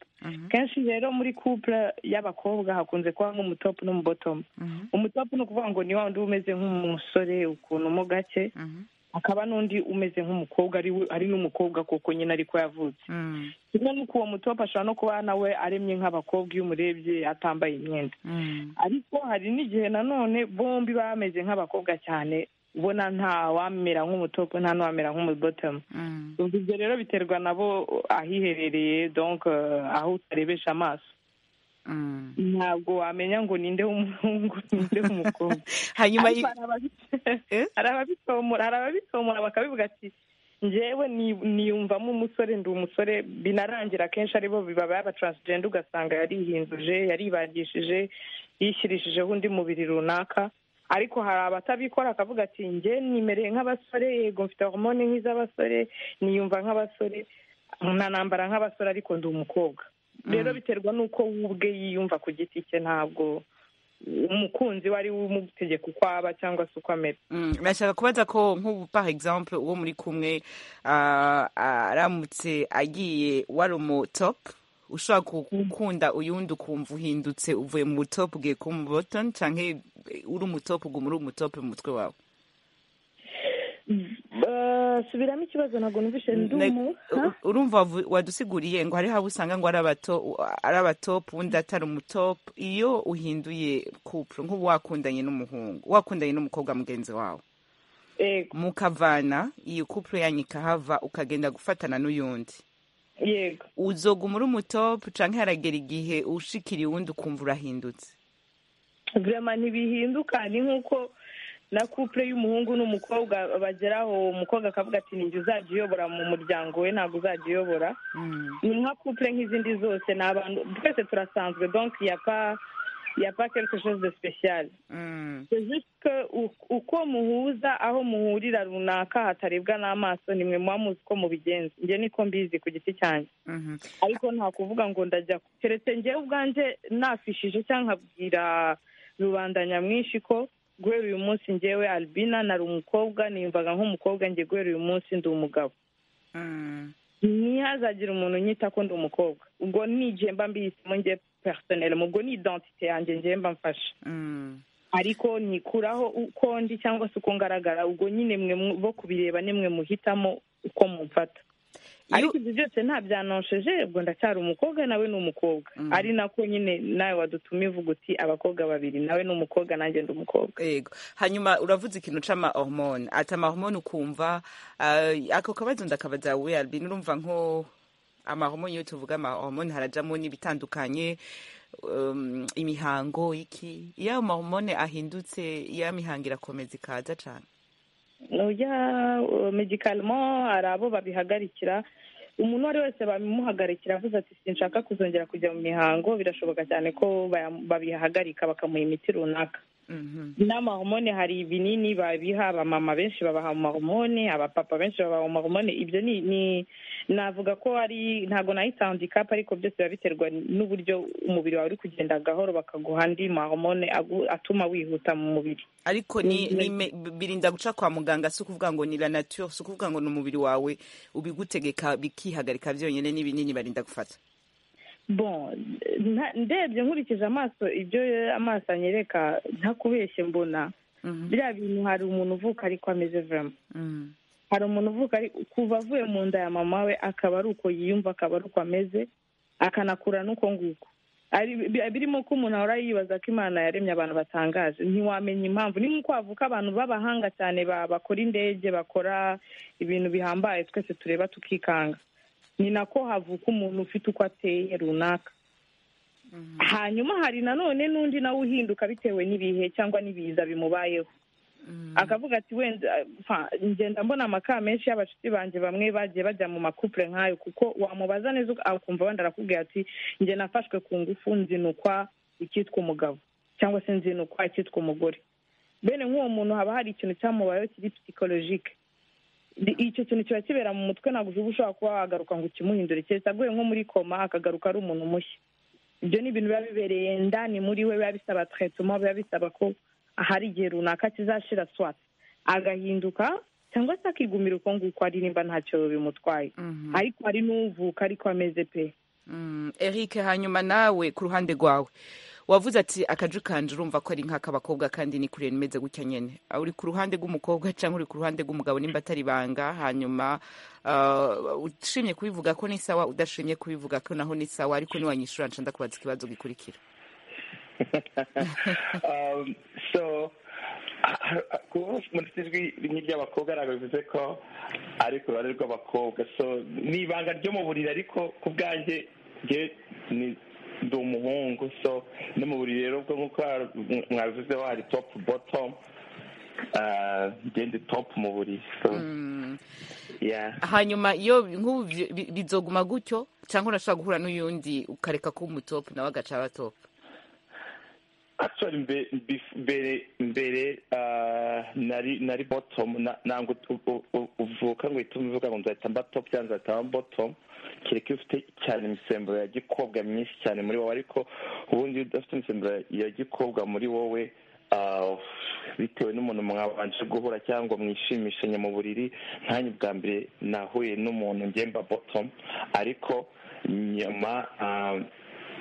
kenshi rero muri couple y'abakobwa hakunze kubamo umutop n'umubotom Mhm. umutop ni ukuvuga ngo ni wa wundi uba umeze nk'umusore ukuntu mo gake Mhm. hakaba n'undi umeze nk'umukobwa ari we- ari n'umukobwa koko nyine ariko yavutse Mm. kimwe n'uko uwo mutopa ashobora no kuba nawe aremye nk'abakobwa iyo umurebye atambaye imyenda Mm. ariko hari n'igihe nanone bombi baba bameze nk'abakobwa cyane ubona nta wamera nk'umutopa nta n'uwamera nk'umubotomu Mm. Ubwo ibyo rero biterwa nabo ahiherereye donc eh, aho utarebesha amaso Mm. ntabwo wamenya ngo ninde w'umuhungu ninde w'umukobwa hanyuma ariko i- hari ababi- Eh? hari ababitomora hari ababitomora bakabivuga ati njyewe ni- niyumvamo umusore ndi umusore binarangira akenshi aribo biba b'abataransijenda ugasanga yarihinduje yaribangishije yishyirishijeho undi mubiri runaka ariko hari abatabikora akavuga ati njye nimereye nk'abasore yego mfite hormone nk'iz'abasore niyumva nk'abasore nkanambara nk'abasore ariko ndi umukobwa rero biterwa n'uko we ubwe yiyumva ku giti cye ntabwo umukunzi we ari we umutegeka uko aba cyangwa se uko amera Mm, nashaka kubaza ko nk'ubu par exemple uwo muri kumwe ah, aramutse agiye wari umutop ushobora gukunda uyundi ukumva uhindutse uvuye mu butop ugiye kuba umubotoni canke eh, uri umutop uguma uri umutop mu mutwe wawe subiramo ikibazo ntabwo numvise Ne- ndumu u- urumva wavu- wadusiguriye ngo hariho abo usanga ngo ari abato- ari abatop undi atari umutop iyo uhinduye couple nk'ubu wakundanye n'umuhungu wakundanye n'umukobwa mugenzi wawe yego mukavana iyo couple yanyu ikahava ukagenda gufatana n'uyundi yego uzoguma uri umutopu canke haragera igihe ushikiriye uwundi ukumva urahindutse vurema ntibihinduka ni nk'uko na couple y'umuhungu n'umukobwa bageraho umukobwa akavuga ati ninjye uzajya uyobora mu muryango we ntabwo uzajya uyobora ni nka couple nk'izindi zose ni abantu twese turasanzwe donc yapa yapa quelque chose de spécial C'est juste que u- uko muhuza aho muhurira runaka hatarebwa n'amaso nimwe muba muzi uko mubigenza njye niko mbizi ku giti cyanjye Mhm. ariko nta kuvuga ngo ndajya ku- keretse njyewe ubwanjye nafishije cyangwa nkabwira rubanda nyamwinshi ko guhera uyu munsi njyewe albina nari umukobwa niyumvaga nk'umukobwa njye guhera uyu munsi ndi umugabo Mm. ntihazagire umuntu unyita ko ndi umukobwa ubwo ni igihe mba mbihisemo njye personel ubwo ni identite yanjye ngewe mba mfashe ariko ntikuraho uko ndi cyangwa se uko ngaragara ubwo nyine mwe bo kubireba nimwe muhitamo uko mumfata ariko ibyo byose nta byanonsheje ubwo ndacyari umukobwa nawe ni umukobwa ari nako nyine nawe wadutumye uvuga uti abakobwa babiri nawe ni umukobwa nanjye ndi umukobwa yego hanyuma uravuze ikintu c'amahormone ati amahormone ukumva ah, ako kabazo ndakabaza we albin urumva nko amahormone iyo tuvuga amahormone harajamo n'ibitandukanye um, imihango iki iyo ayo mahormone ahindutse ya mihango irakomeza ikaza cane ujya medikaramo hari abo babihagarikira umuntu uwo ari wese babimuhagarikira avuze ati sinshaka kuzongera kujya mu mihango birashoboka cyane ko baya- babihagarika bakamuha imiti runaka Mhm. n'amahomone hari ibinini babiha abamama benshi babaha amahomone abapapa benshi babaha amahomone ibyo ni ni navuga ko ari ntabwo nahita handikapu ariko byose biba biterwa n'uburyo umubiri wawe uri kugenda gahoro bakaguha andi mahomone agu- atuma wihuta mu mubiri ariko ni, Mhm. ni me- birinda guca kwa muganga si ukuvuga ngo ni la nature si ukuvuga ngo ni umubiri wawe ubigutegeka bikihagarika byonyine n'ibinini barinda gufata bon nta- ndebye nkurikije amaso ibyo amaso anyereka ntakubeshye mbona Mhm. biriya bintu hari umuntu uvuka ariko ameze vama Mhm. hari umuntu uvuka ari kuva avuye mu nda ya mama we akaba ari uko yiyumva akaba ari uko ameze akanakura n'uko nguko Ari- bi- birimo ko umuntu ahora yibaza ko imana yaremye abantu batangaje ntiwamenya impamvu ni nk'uko havuka abantu b'abahanga cyane ba- bakora indege bakora ibintu bihambaye twese tureba tukikanga ni nako havuka umuntu ufite uko ateye runaka hanyuma hari nanone n'undi nawe uhinduka bitewe n'ibihe cyangwa n'ibiza bimubayeho akavuga ati wenda fa- ngenda mbona amaka menshi y'abashuti banjye bamwe bagiye bajya mu makupure nk'ayo kuko wamubaza neza uka- akumva wenda arakubwira ati njye nafashwe ku ngufu nzinukwa icyitwa umugabo cyangwa se nzinukwa icyitwa umugore bene nk'uwo muntu haba hari ikintu cyamubayeho kiri psikologike Di- icyo kintu kiba kibera mu mutwe ntabwo uba ushobora kuba wagaruka ngo ukimuhindure keretse aguye nko muri koma akagaruka ari umuntu mushya ibyo ni ibintu biba bibereye ndani muri we biba bisaba tretuma biba bisaba ko hari igihe runaka kizashira swati agahinduka cyangwa se akigumira uko nguko ari nimba ntacyo bimutwaye Mhm. ariko hari n'uvuka ariko ameze pe Mm, Eric hanyuma nawe ku ruhande rwawe wavuze ati akaju kanje urumva ko ari nk'ak'abakobwa kandi ni kure nimeze gutya nyene Ah, uri ku ruhande rw'umukobwa cyangwa uri ku ruhande rw'umugabo nimba atari banga hanyuma ah, ushimye kubivuga ko ni sawa udashimye kubivuga ko naho ni sawa ariko niwanyishura nca ndakubaza ikibazo gikurikira um, so kuba mu ijwi rimwe ry'abakobwa ntabwo bivuze ko ari ku ruhande rw'abakobwa so ni ibanga ryo mu buriri ariko ku bwanjye njye ni ndi umuhungu so no mu buriri rero ubwo nk'uko mwabivuzeho hari topu botomu njye ndi topu mu buriri so yeah hanyuma iyo nk'ubu bi- bi- bizoguma gutyo cyangwa unashobora guhura n'uyundi ukareka kuba umutopu nawe agaca aba topu actually mbe- bif- mbere mbere ah, nari nari bottom na- ntabwo tu- u- u- uvuka ngo uhite uvuga ngo nzahita mba top cyangwa nzahita mba bottom kereka iyo ufite cyane imisemburo ya gikobwa myinshi cyane muri wowe ariko ubundi iyo udafite imisemburo ya gikobwa muri wowe ah, bitewe n'umuntu mwabanje guhura cyangwa mwishimishanye mu buriri nkanjye bwa mbere nahuye n'umuntu ngemba bottom ariko nyuma ah,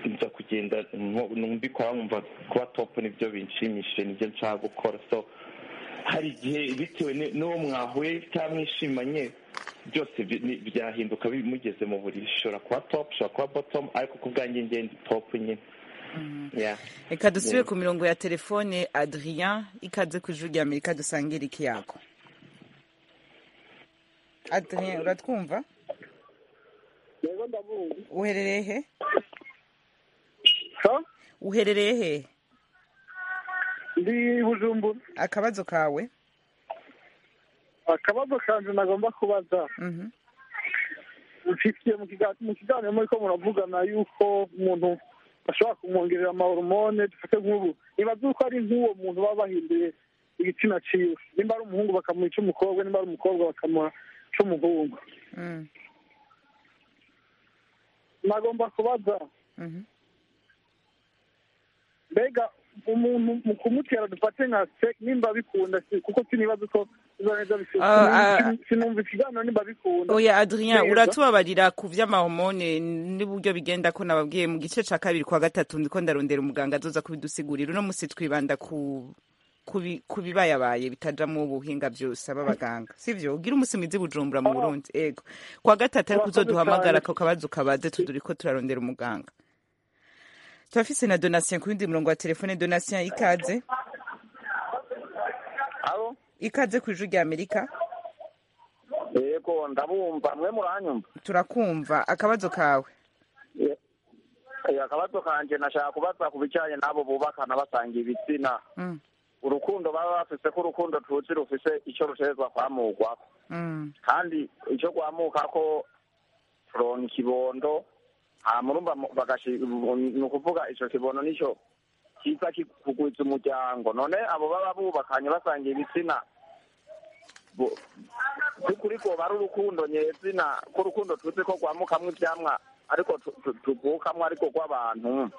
nza kugenda nko- mbikora nkumva kuba top nibyo binshimishije nibyo nshaka gukora so hari igihe bitewe ni- n'uwo mwahuye cyangwa mwishimanye byose bi- ni- byahinduka bimugeze mu buriri ishobora kuba top ishobora kuba bottom ariko ku bwanjye ngenda top nyine Yeah. reka dusubire Yeah. ku mirongo ya telefone adrien ikaze ku ijuru rya amerika dusangire iki yako adrien uratwumva rero ndavuga uherereye he so uherereye he ndi bujumbura akabazo kawe akabazo kanje nagomba kubaza Mhm. mfitiye mu kiga- mu kiganiro muri ko muravugana yuko umuntu bashobora kumwongerera amahormone dufate nk'ubu nibaza yuko ari nk'uwo muntu baba bahinduye igitsina ciwe nimba ari umuhungu bakamuha icy'umukobwa nimba ari umukobwa bakamuha icy'umuhungu Mm, nagomba kubaza mhm. mbega umuntu mu kumutera dufate nka se nimba bikunda kuko sinibaza ko biba neza bifite Ah, ah. sinumva ikiganiro nimba bikunda oya adrien Neza. uratubabarira ku by'amahomone n'uburyo bigenda ko nababwiye mu gice cya kabiri kwa gatatu ndiko ndarondera umuganga azoza kubidusigurira uno munsi twibanda ku kubi- ku bibayabaye bitajamo ubuhinga byose ab'abaganga sivyo ugira umunsi mwiza i bujumbura mu burundi ego kwa gatatu ariko Murakoze cyane. uzoduhamagara ako kabazo kabaze tuduriko turarondera umuganga turafise na donatien ku yindi murongo wa telefone donatien ikaze abo ikaze ku ijwi rya amerika yego ndabumva mwe muranyumva turakumva akabazo kawe Ye- eh, akabazo kanje nashaka kubaza ku bijyanye n'abo bubakana basanga ibitsina Mm, urukundo baba bafise ko urukundo tuzi rufise icyo rutegerezwa kwamugwako mm, kandi icyo rwamuka ko turonka ikibondo hamurumva ni ukuvuga icyo kibondo nicyo kiza kugwiza umuryango none abo baba bubakanye basanga ibitsina bo- by'ukuri bwoba ari urukundo nyezina ko urukundo tuzi ko rwamukamwo ibyamwa ariko tu- tu- tuvukamwo ariko rw'abantu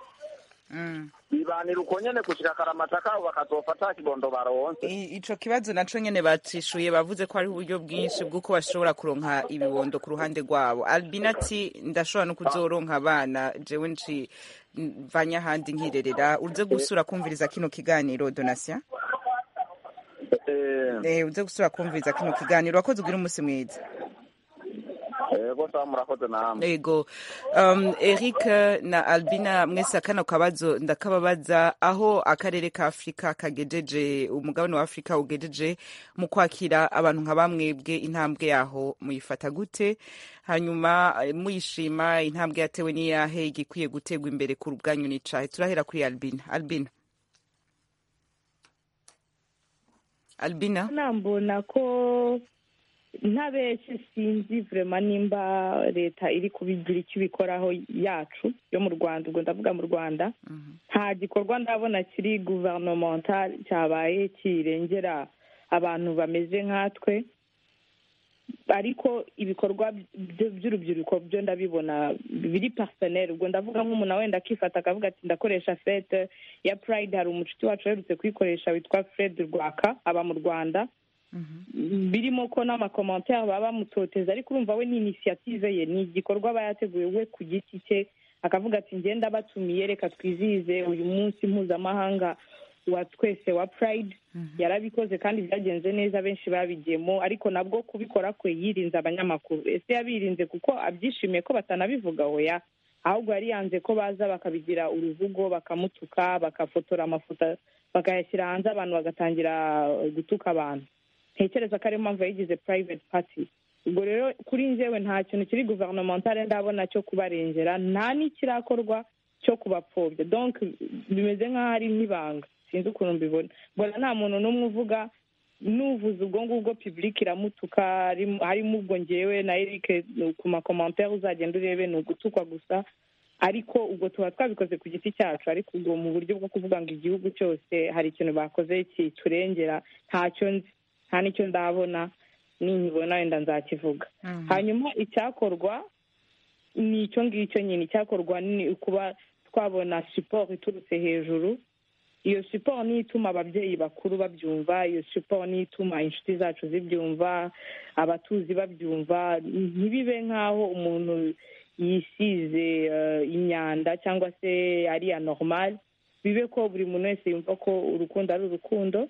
mm. bibanira uko nyene gushika akaramata kabo bakazofa ata kibondo baronse I- ico kibazo naco nyene bacishuye bavuze ko hariho uburyo bwinshi bw'uko bashobora kuronka ibibondo ku ruhande rwabo albin ati ndashobora no kuzoronka abana jewe nci mvanye ahandi nkirerera uze gusura kumviriza kino kiganiro donatien Eh, eh, uze gusura kumviriza kino kiganiro wakoze ugira umunsi mwiza yego sawa murakoze namwe Ego. Um, Eric na Albina mwese akana kabazo ndakababaza aho akarere ka Afrika kagejeje umugabane wa Afrika ugejeje mu kwakira abantu nka bamwebwe intambwe yaho muyifata gute hanyuma eh, muyishima intambwe yatewe n'iyahe igikwiye gutegwa imbere ku rubwanyu n'icahe turahera kuri Albina Albina Albina nambona ko ntabeshye sinzi vurema nimba leta iri kubigira icyo ibikoraho yacu yo mu rwanda ubwo ndavuga mu rwanda nta gikorwa ndabona kiri guverinemental cyabaye kirengera abantu bameze nkatwe ariko ibikorwa by- by'urubyiruko byo ndabibona biri personnel ubwo ndavuga nk'umuntu wenda akifata akavuga ati ndakoresha fete ya pride hari umucuti wacu aherutse kuyikoresha witwa fred rwaka aba mu rwanda birimo ko n'amakomantere baba bamutoteza ariko urumva we ni inisiyative ye ni igikorwa aba yateguye we ku giti cye akavuga ati ngenda batumiye reka twizihize uyu munsi mpuzamahanga wa twese wa pride yarabikoze kandi byagenze neza benshi babigiyemo ariko nabwo kubikora kwe yirinze abanyamakuru ese yabirinze kuko abyishimiye ko batanabivuga oya ahubwo yari yanze ko baza bakabigira uruvugo bakamutuka bakafotora amafoto bakayashyira hanze abantu bagatangira gutuka abantu ntekereza ko ariyo mpamvu yayigize private party ubwo rero kuri njyewe nta kintu kiri guverinementale ndabona cyo kubarengera nta n'ikirakorwa cyo kubapfobya donc bimeze nk'aho ari n'ibanga sinzi ukuntu mbibona mbona nta muntu n'umwe uvuga n'uvuze ubwo ngubwo public iramutuka harimo- harimo ubwo ngewe na eric ku makomantere uzagenda urebe ni ugutukwa gusa ariko ubwo tuba twabikoze ku giti cyacu ariko ubwo mu buryo bwo kuvuga ngo igihugu cyose hari ikintu bakoze kiturengera ntacyo nzi nta n'icyo ndabona ninkibona wenda nzakivuga hanyuma icyakorwa ni icyo ngicyo nyine icyakorwa ni ukuba twabona siporo iturutse hejuru iyo siporo niyo ituma ababyeyi bakuru babyumva iyo siporo niyo ituma inshuti zacu zibyumva abatuzi babyumva ntibibe nk'aho umuntu yisize eh, imyanda cyangwa se ari anormal bibe ko buri muntu wese yumva ko urukundo ari urukundo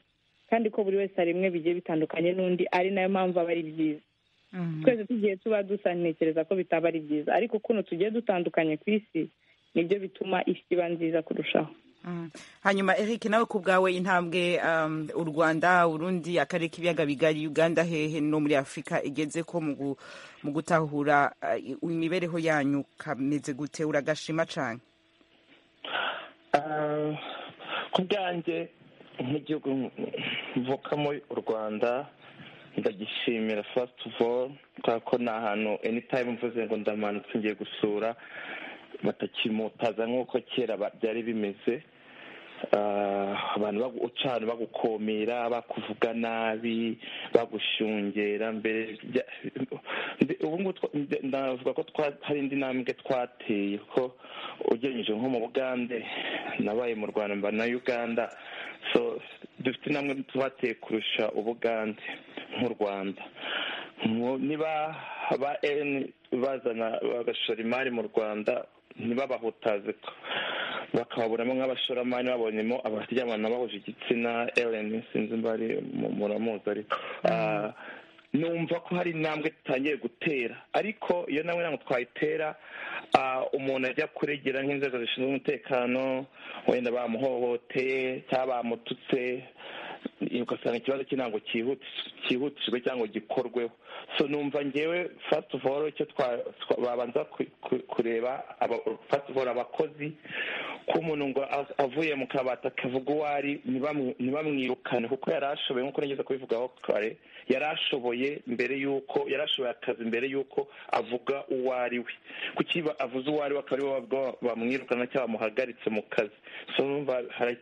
kandi ko buri wese aremwe bigiye bitandukanye n'undi ari nayo mpamvu aba ari byiza twese tugiye tuba dusa ntekereza ko bitaba ari byiza ariko kuno tugiye dutandukanye ku isi nibyo bituma isi iba nziza kurushaho Mm. hanyuma eric nawe ku bwawe intambwe um, u rwanda urundi akarere k'ibiyaga bigari uganda hehe no muri afurika igeze ko mu gu- mu gutahura uh, imibereho yanyu kameze gute uragashima cane Ah, ku bwanjye nk'igihugu mvukamo u rwanda ndagishimira first of all kubera ko ni ahantu anytime mvuze ngo ndamanutse ngiye gusura batakimutaza nk'uko kera ba- byari bimeze Ah, abantu bagucana bagukomera bakuvuga nabi bagushungera mbere bya- mbe- ubu ngubu twa- nde- navuga ko twa- hari indi ntambwe twateye ko ugereranyije nko mu bugande nabaye mu rwanda mba na uganda so dufite intambwe twateye kurusha ubugande nk'u rwanda Mu- niba ba eni bazana bagashora imari mu rwanda ntibabahutaze ko bakababuramo nk'abashoramari babonyemo abaryamana bahuje igitsina elen sinzi mba ari mu- muramuzi ariko Ah, numva ko hari intambwe tutangiye gutera ariko iyo nawe ntabwo twayitera ah, umuntu ajya kuregera nk'inzego zishinzwe umutekano wenda bamuhohoteye cyangwa bamututse ugasanga ikibazo cye ntabwo cyihuti- cyihutishwe cyangwa gikorweho so numva ngewe first of all icyo twa- twa- babanza ku- ku- kureba aba- first of all abakozi ko umuntu ngo a- avuye mu kabati akavuga uwo ari ntibamu- ntibamwirukane kuko yari ashoboye nk'uko nageze kubivugaho kare yari ashoboye mbere y'uko yari ashoboye akazi mbere y'uko avuga uwo ari we kuki ba- avuze uwo ari we akaba ari we babwo- bamwirukana cyangwa bamuhagaritse mu kazi so numva hara-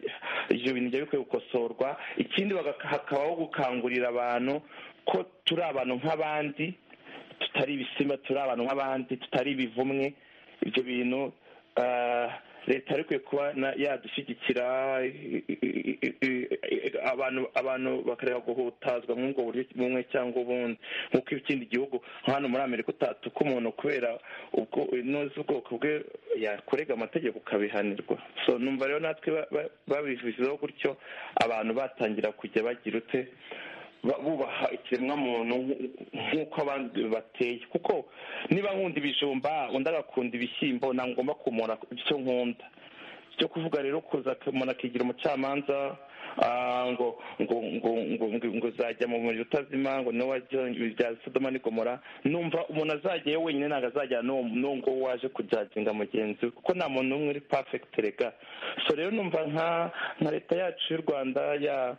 ibyo bintu byari bikwiye gukosorwa ikindi baga- hakabaho gukangurira abantu ko turi abantu nk'abandi tutari ibisimba turi abantu nk'abandi tutari ibivumwe ibyo bintu ah, leta yari ikwiye kuba na- yadushyigikira i- i- i- i- i- abantu abantu bakareka guhutazwa nk'ubwo buryo bumwe cyangwa ubundi nk'uko ikindi gihugu nka hano muri amerika utatuka umuntu kubera ubwo inoze ubwoko bwe yakurega amategeko ukabihanirwa so numva rero natwe ba- ba- babivuzeho gutyo abantu batangira kujya bagira ute ba- bubaha ikiremwamuntu nk- nk'uko abandi bateye kuko niba nkunda ibijumba undi agakunda ibishyimbo ntabwo ngomba kumura icyo nkunda cyo kuvuga rero kuza ak- umuntu akigira umucamanza ah, ngo ngo ngo ngo ngo ngo uzajya mu muriro utazima ngo niwe wajya bya sodoma ni gomora numva umuntu azajyayo wenyine ntabwo azajyana n'uwo n'uwo ngo waje kujaginga mugenzi we kuko nta muntu n'umwe uri perfect rega so rero numva nka nka leta yacu y'u rwanda ya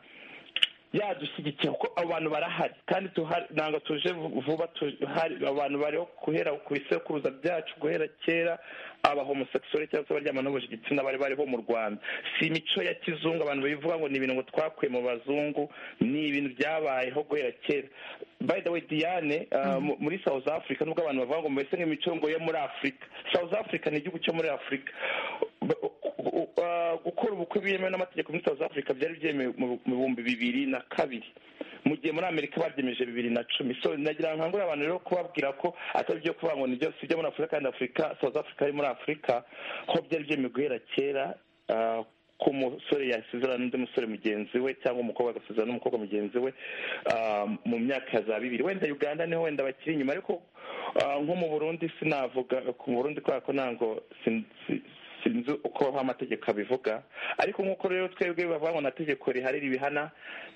yadushyigikira kuko abo bantu barahari kandi tuhari ntabwo tuje vu- vuba tuhari abantu bariho guhera ku bisekuruza byacu guhera kera aba homosexual cyangwa se abaryamana n'ubuje igitsina bari bariho mu rwanda si imico ya kizungu abantu babivuga ngo ni ibintu ngo twakuye mu bazungu ni ibintu byabayeho guhera kera by the way diane uh, mu- muri south africa nubwo abantu bavuga ngo mbese nk'imico ngo yo muri afurika south africa ni igihugu cyo muri afurika Ba- u- u- uh, gukora ubukwe byemewe n'amategeko muri south africa byari byemewe mu mu bihumbi bibiri na kabiri mu gihe muri amerika babyemeje bibiri na cumi so nagira ngo nkangurire abantu rero kubabwira ko atari ibyo kuvuga ngo nibyo si ibyo muri afurika kandi afurika south africa ari muri afurika ko byari byemewe guhera kera ah, ko umusore yasezerana n'undi musore mugenzi we cyangwa umukobwa agasezerana n'umukobwa mugenzi we ah, mu myaka ya za bibiri wenda uganda niho wenda bakiri inyuma ariko ah, nko mu burundi sinavuga ku burundi kubera ko ntabwo sin- si- sinzi uko amategeko abivuga ariko nk'uko rero twebwe bavuga ngo nta tegeko rihari ribihana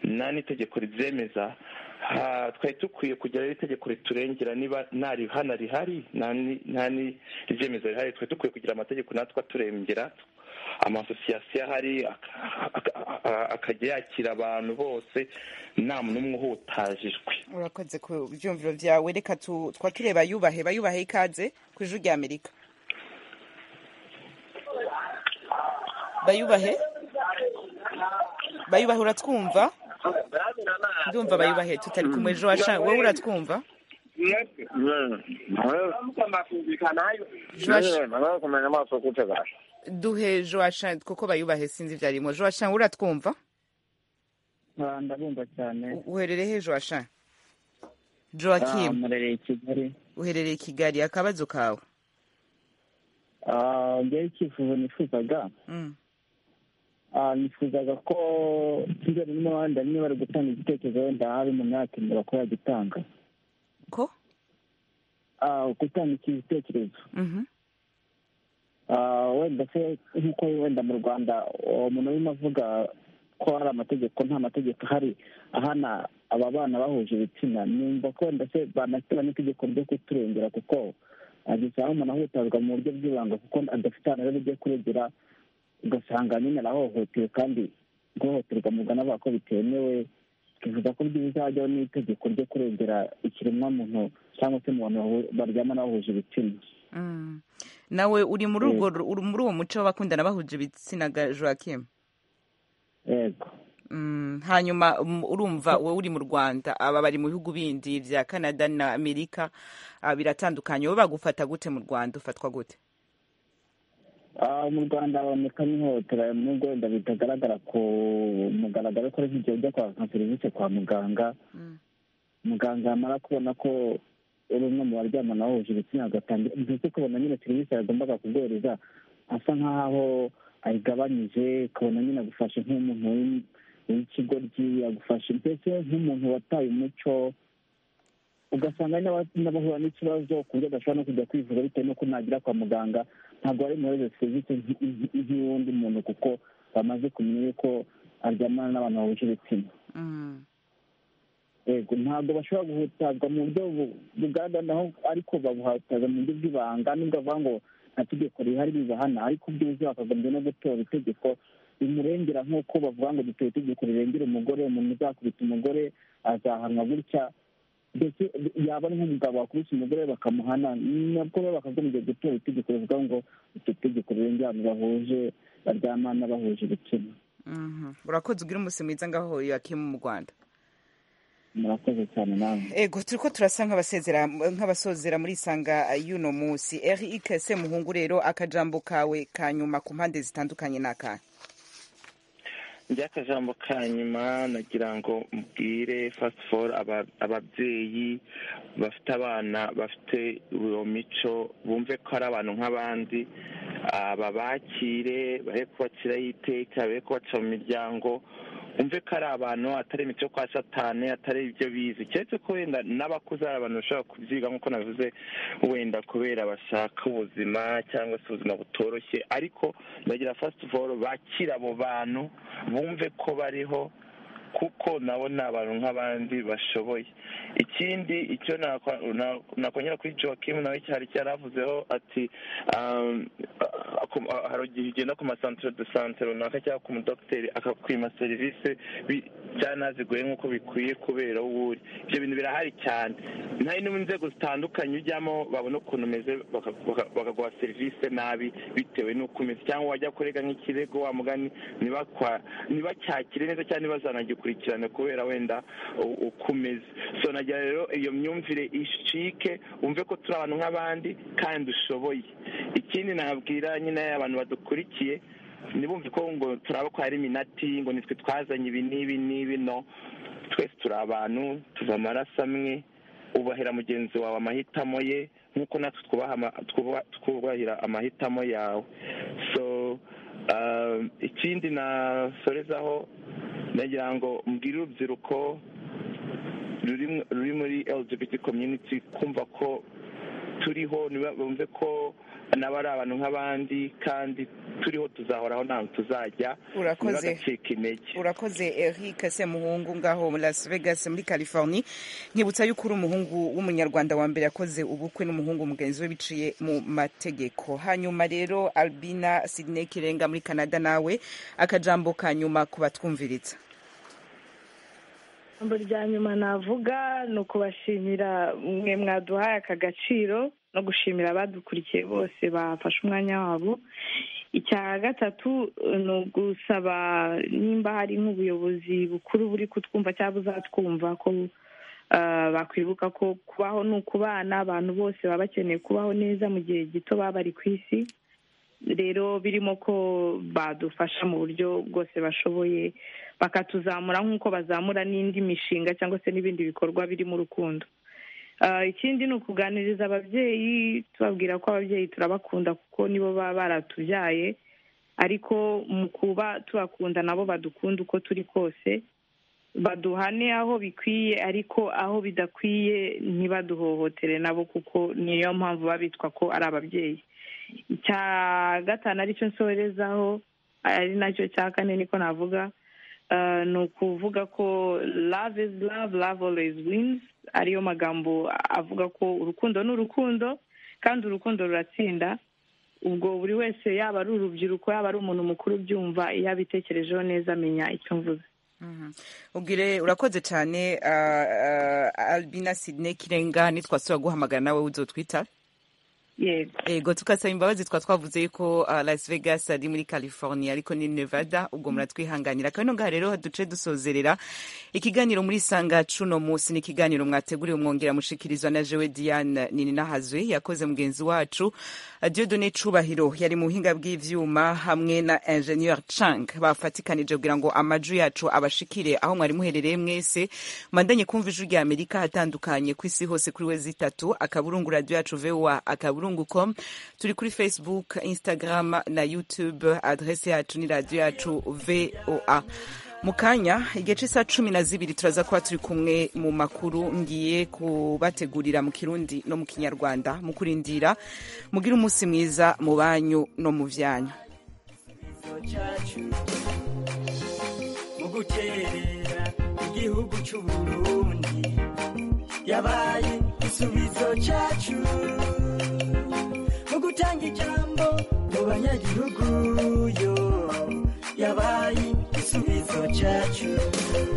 nta n'itegeko ribyemeza ha- twari dukwiye kugira rero itegeko riturengera niba nta rihana rihari nta ni- nta n'iryemeza rihari twari dukwiye kugira amategeko natwe aturengera amasosiyasiyo ahari ak- ak- ak- akajya yakira abantu bose nta muntu umwe uhutajijwe urakoze ku byumviro byawe reka tu- twatureba yubahe bayubahe ikaze ku ijwi rya amerika bayubahe bayubahe uratwumva ndumva bayubahe tutari kumwe ejo washa- wowe uratwumva Joash- kumenya amaso gute ga duhe joashan kuko bayubahe sinzi ibyarimo joashan uratwumva Ah, ndabumva cyane U- uherereye he joashan Ah, joakim murereye i kigali uherereye i kigali akabazo kawe Ah, njyewe icyifuzo nifuzaga Mm. Ah, nifuzaga ko kigali n'abandi bamwe bari gutanga igitekerezo wenda hari umuntu yakemera ko yagitanga ko Ah, gutanga iki gitekerezo Mhm. Ah, wenda se nk'uko wenda mu rwanda uwo muntu urimo avuga ko hari amategeko nta mategeko ahari ahana aba bana bahuje ibitsina numva ko wenda se banashyira n'itegeko ryo kuturengera kuko ageze aho umuntu ahutazwa mu buryo bw'ibanga kuko adafite ahantu rero ugiye kuregera ugasanga nyine arahohotewe kandi guhohoterwa mugana avuga ko bitemewe bivuga ko byiza hajyaho n'itegeko ryo kurengera ikiremwamuntu cyangwa se mu bantu bahu- baryamana bahuje ibitsina Mm. nawe uri muri Eh, urwo uri muri uwo muco w'abakundana bahuje ibitsina ga joakim yego Mm, hanyuma um, urumva wowe uri mu Rwanda aba bari mu bihugu bindi bya Canada na Amerika ah, biratandukanye wowe bagufata gute mu Rwanda ufatwa gute Ah, mu rwanda haboneka n'ihohotera nubwo wenda bitagaragara ku mugaragaro ko ari igihe ujya kwaka serivisi kwa muganga muganga yamara kubona ko uri umwe mu baryamana wahuje ibitsina agatanga ndetse ukabona nyine serivisi yagombaga kubwiriza asa nk'aho ayigabanyije ukabona nyine agufashe nk'umuntu w'im- w'ikigoryi agufashe mbese nk'umuntu wataye umuco ugasanga hari n'aba- n'abahura n'ikibazo ku buryo adashobora no kujya kwivuza bitewe n'uko nagera kwa muganga ntabwo bari muhereza serivisi nk- nk- nk'iy'undi muntu kuko bamaze kumenya yuko aryamana n'abantu bahuje ibitsina mm. yego ntabwo bashobora guhutazwa mu buryo bu- bugaragara naho ariko babuhutaza mu buryo bw'ibanga nubwo bavuga ngo nta tegeko rihari ribahana ariko ubwiza bakagombye no gutora itegeko rimurengera nk'uko bavuga ngo dutoye itegeko rirengera umugore umuntu uzakubita umugore azahanwa gutya ndetse yaba ari nk'umugabo wakubise umugore bakamuhana nabwo bo bakagombye gutora itegeko rivuga ngo iryo tegeko rirengera abantu bahuje baryamana bahuje ibitsina Mhm. urakoze ugira umunsi mwiza ngaho yakimu mu Rwanda murakoze cyane namwe ego turiko turasa nk'abasezera nk'abasozera muri isanga y'uno munsi eric se muhungu rero akajambo kawe ka nyuma ku mpande zitandukanye n'akahe ry'akajambo ka nyuma nagira ngo mbwire first of all aba- ababyeyi bafite abana bafite iyo mico bumve ko ari abantu nk'abandi aba bakire bahe kubakiraho iteka bahe kubaca mu miryango bumve ko ari abantu atari imico kwa satani atari ibyo bizi keretse ko wenda n'abakuze ari abantu bashobora kubyiga nk'uko navuze wenda kubera bashaka ubuzima cyangwa se ubuzima butoroshye ariko ndagira first of all bakire abo bantu bumve ko bariho kuko nabo ni abantu nk'abandi bashoboye ikindi icyo nakwa- na- nakongera kuri joakim nawe cyari cyaravuzeho ati um, ah, ku- ah, hari igihe ugenda ku masantere de sante runaka cyangwa ku mudogiteri akakwima serivisi bi- byanaziguye nk'uko bikwiye kubera aho uba uri ibyo bintu birahari cyane nayo no mu nzego zitandukanye ujyamo babona ukuntu umeze baka- baka- bakaguha serivisi nabi bitewe n'uko umeze cyangwa wajya kurega nk'ikirego wa mugani ntibakwa- ntibacyakire neza cyangwa ntibazanagikurikirane kubera wenda u- uko umeze so nagira rero iyo myumvire ishike wumve ko turi abantu nk'abandi kandi ushoboye ikindi nabwira nyine abantu badukurikiye ntibumve ko ngo turaba ko hari iminati ngo nitwe twazanye ibi n'ibi n'ibi no twese turi abantu tuva amaraso amwe ubahera mugenzi wawe amahitamo ye nk'uko natwe twubaha ama- twuba- twubahira amahitamo yawe so um, ikindi nasorezaho nagira ngo mbwire urubyiruko ruri mu- ruri muri lgbt community kumva ko turiho niba- bumve ko nabo ari abantu nk'abandi kandi turiho tuzahoraho ntabwo tuzajya Urakoze. ntibagacike intege urakoze eric semuhungu ngaho muri las vegas muri california nkibutsa yuko uri umuhungu w'umunyarwanda wa mbere yakoze ubukwe n'umuhungu mugenzi we biciye mu mategeko hanyuma rero albina sidney kirenga muri canada nawe akajambo ka nyuma ku batwumviritsa ijambo rya nyuma navuga ni ukubashimira mwe mwaduhaye aka gaciro no gushimira abadukurikiye bose bafashe umwanya wabo icya gatatu eh, ni ugusaba nimba hari nk'ubuyobozi bukuru buri kutwumva cyangwa buzatwumva ko eh, bakwibuka ko kubaho ni ukubana abantu bose baba bakeneye kubaho neza mu gihe gito baba bari ku isi rero birimo ko badufasha mu buryo bwose bashoboye bakatuzamura nk'uko bazamura n'indi mishinga cyangwa se n'ibindi bikorwa birimo urukundo Ah, ikindi ni ukuganiriza ababyeyi tubabwira ko ababyeyi turabakunda kuko nibo baba baratubyaye ariko mu kuba tubakunda nabo badukunda uko turi kose baduhane aho bikwiye ariko aho bidakwiye ntibaduhohotere nabo kuko niyo mpamvu baba bitwa ko ari ababyeyi icya gatanu aricyo nsorezaho ari nacyo cya kane niko navuga Eh, ni ukuvuga ko love is love love always wins ariyo magambo avuga ko urukundo ni urukundo kandi urukundo ruratsinda ubwo buri wese yaba ari urubyiruko yaba ari umuntu mukuru ubyumva iyo abitekerejeho neza amenya icyo mvuze ubwire urakoze cyane ah, ah, albina sidney kirenga ntitwasubira guhamagara nawe uzotwita yego ego tukasaba imbabazi twa twavuze yuko uh, las vegas ari muri california ariko ni nevada ubwo muratwihanganira kandi ngaha rero duce dusozerera ikiganiro muri sanga cuno munsi ni ikiganiro mwateguriwe mwongera mushikirizwa na jewe diane nininahazwe yakoze mugenzi wacu uh, diodone cubahiro yari mu buhinga bw'ivyuma hamwe na ingenieur chang bafatikanije kugira ngo amaju yacu abashikire aho mwari muherereye mwese mandanye kumva ijwi rya amerika hatandukanye kw'isi hose kuri we zitatu akaburungu radio yacu voa akaburu burungu.com turi kuri facebook instagram na youtube adrese yacu ni radiyo yacu voa mu kanya igice saa cumi na zibiri turaza kuba turi kumwe mu makuru ngiye kubategurira mu kirundi no mu kinyarwanda mu kurindira mugire umunsi mwiza mu banyu no mu vyanyu mu gukerera igihugu c'uburundi yabaye igisubizo cacu gutanga ijambo mu banyagihugu yo yabaye igisubizo cyacu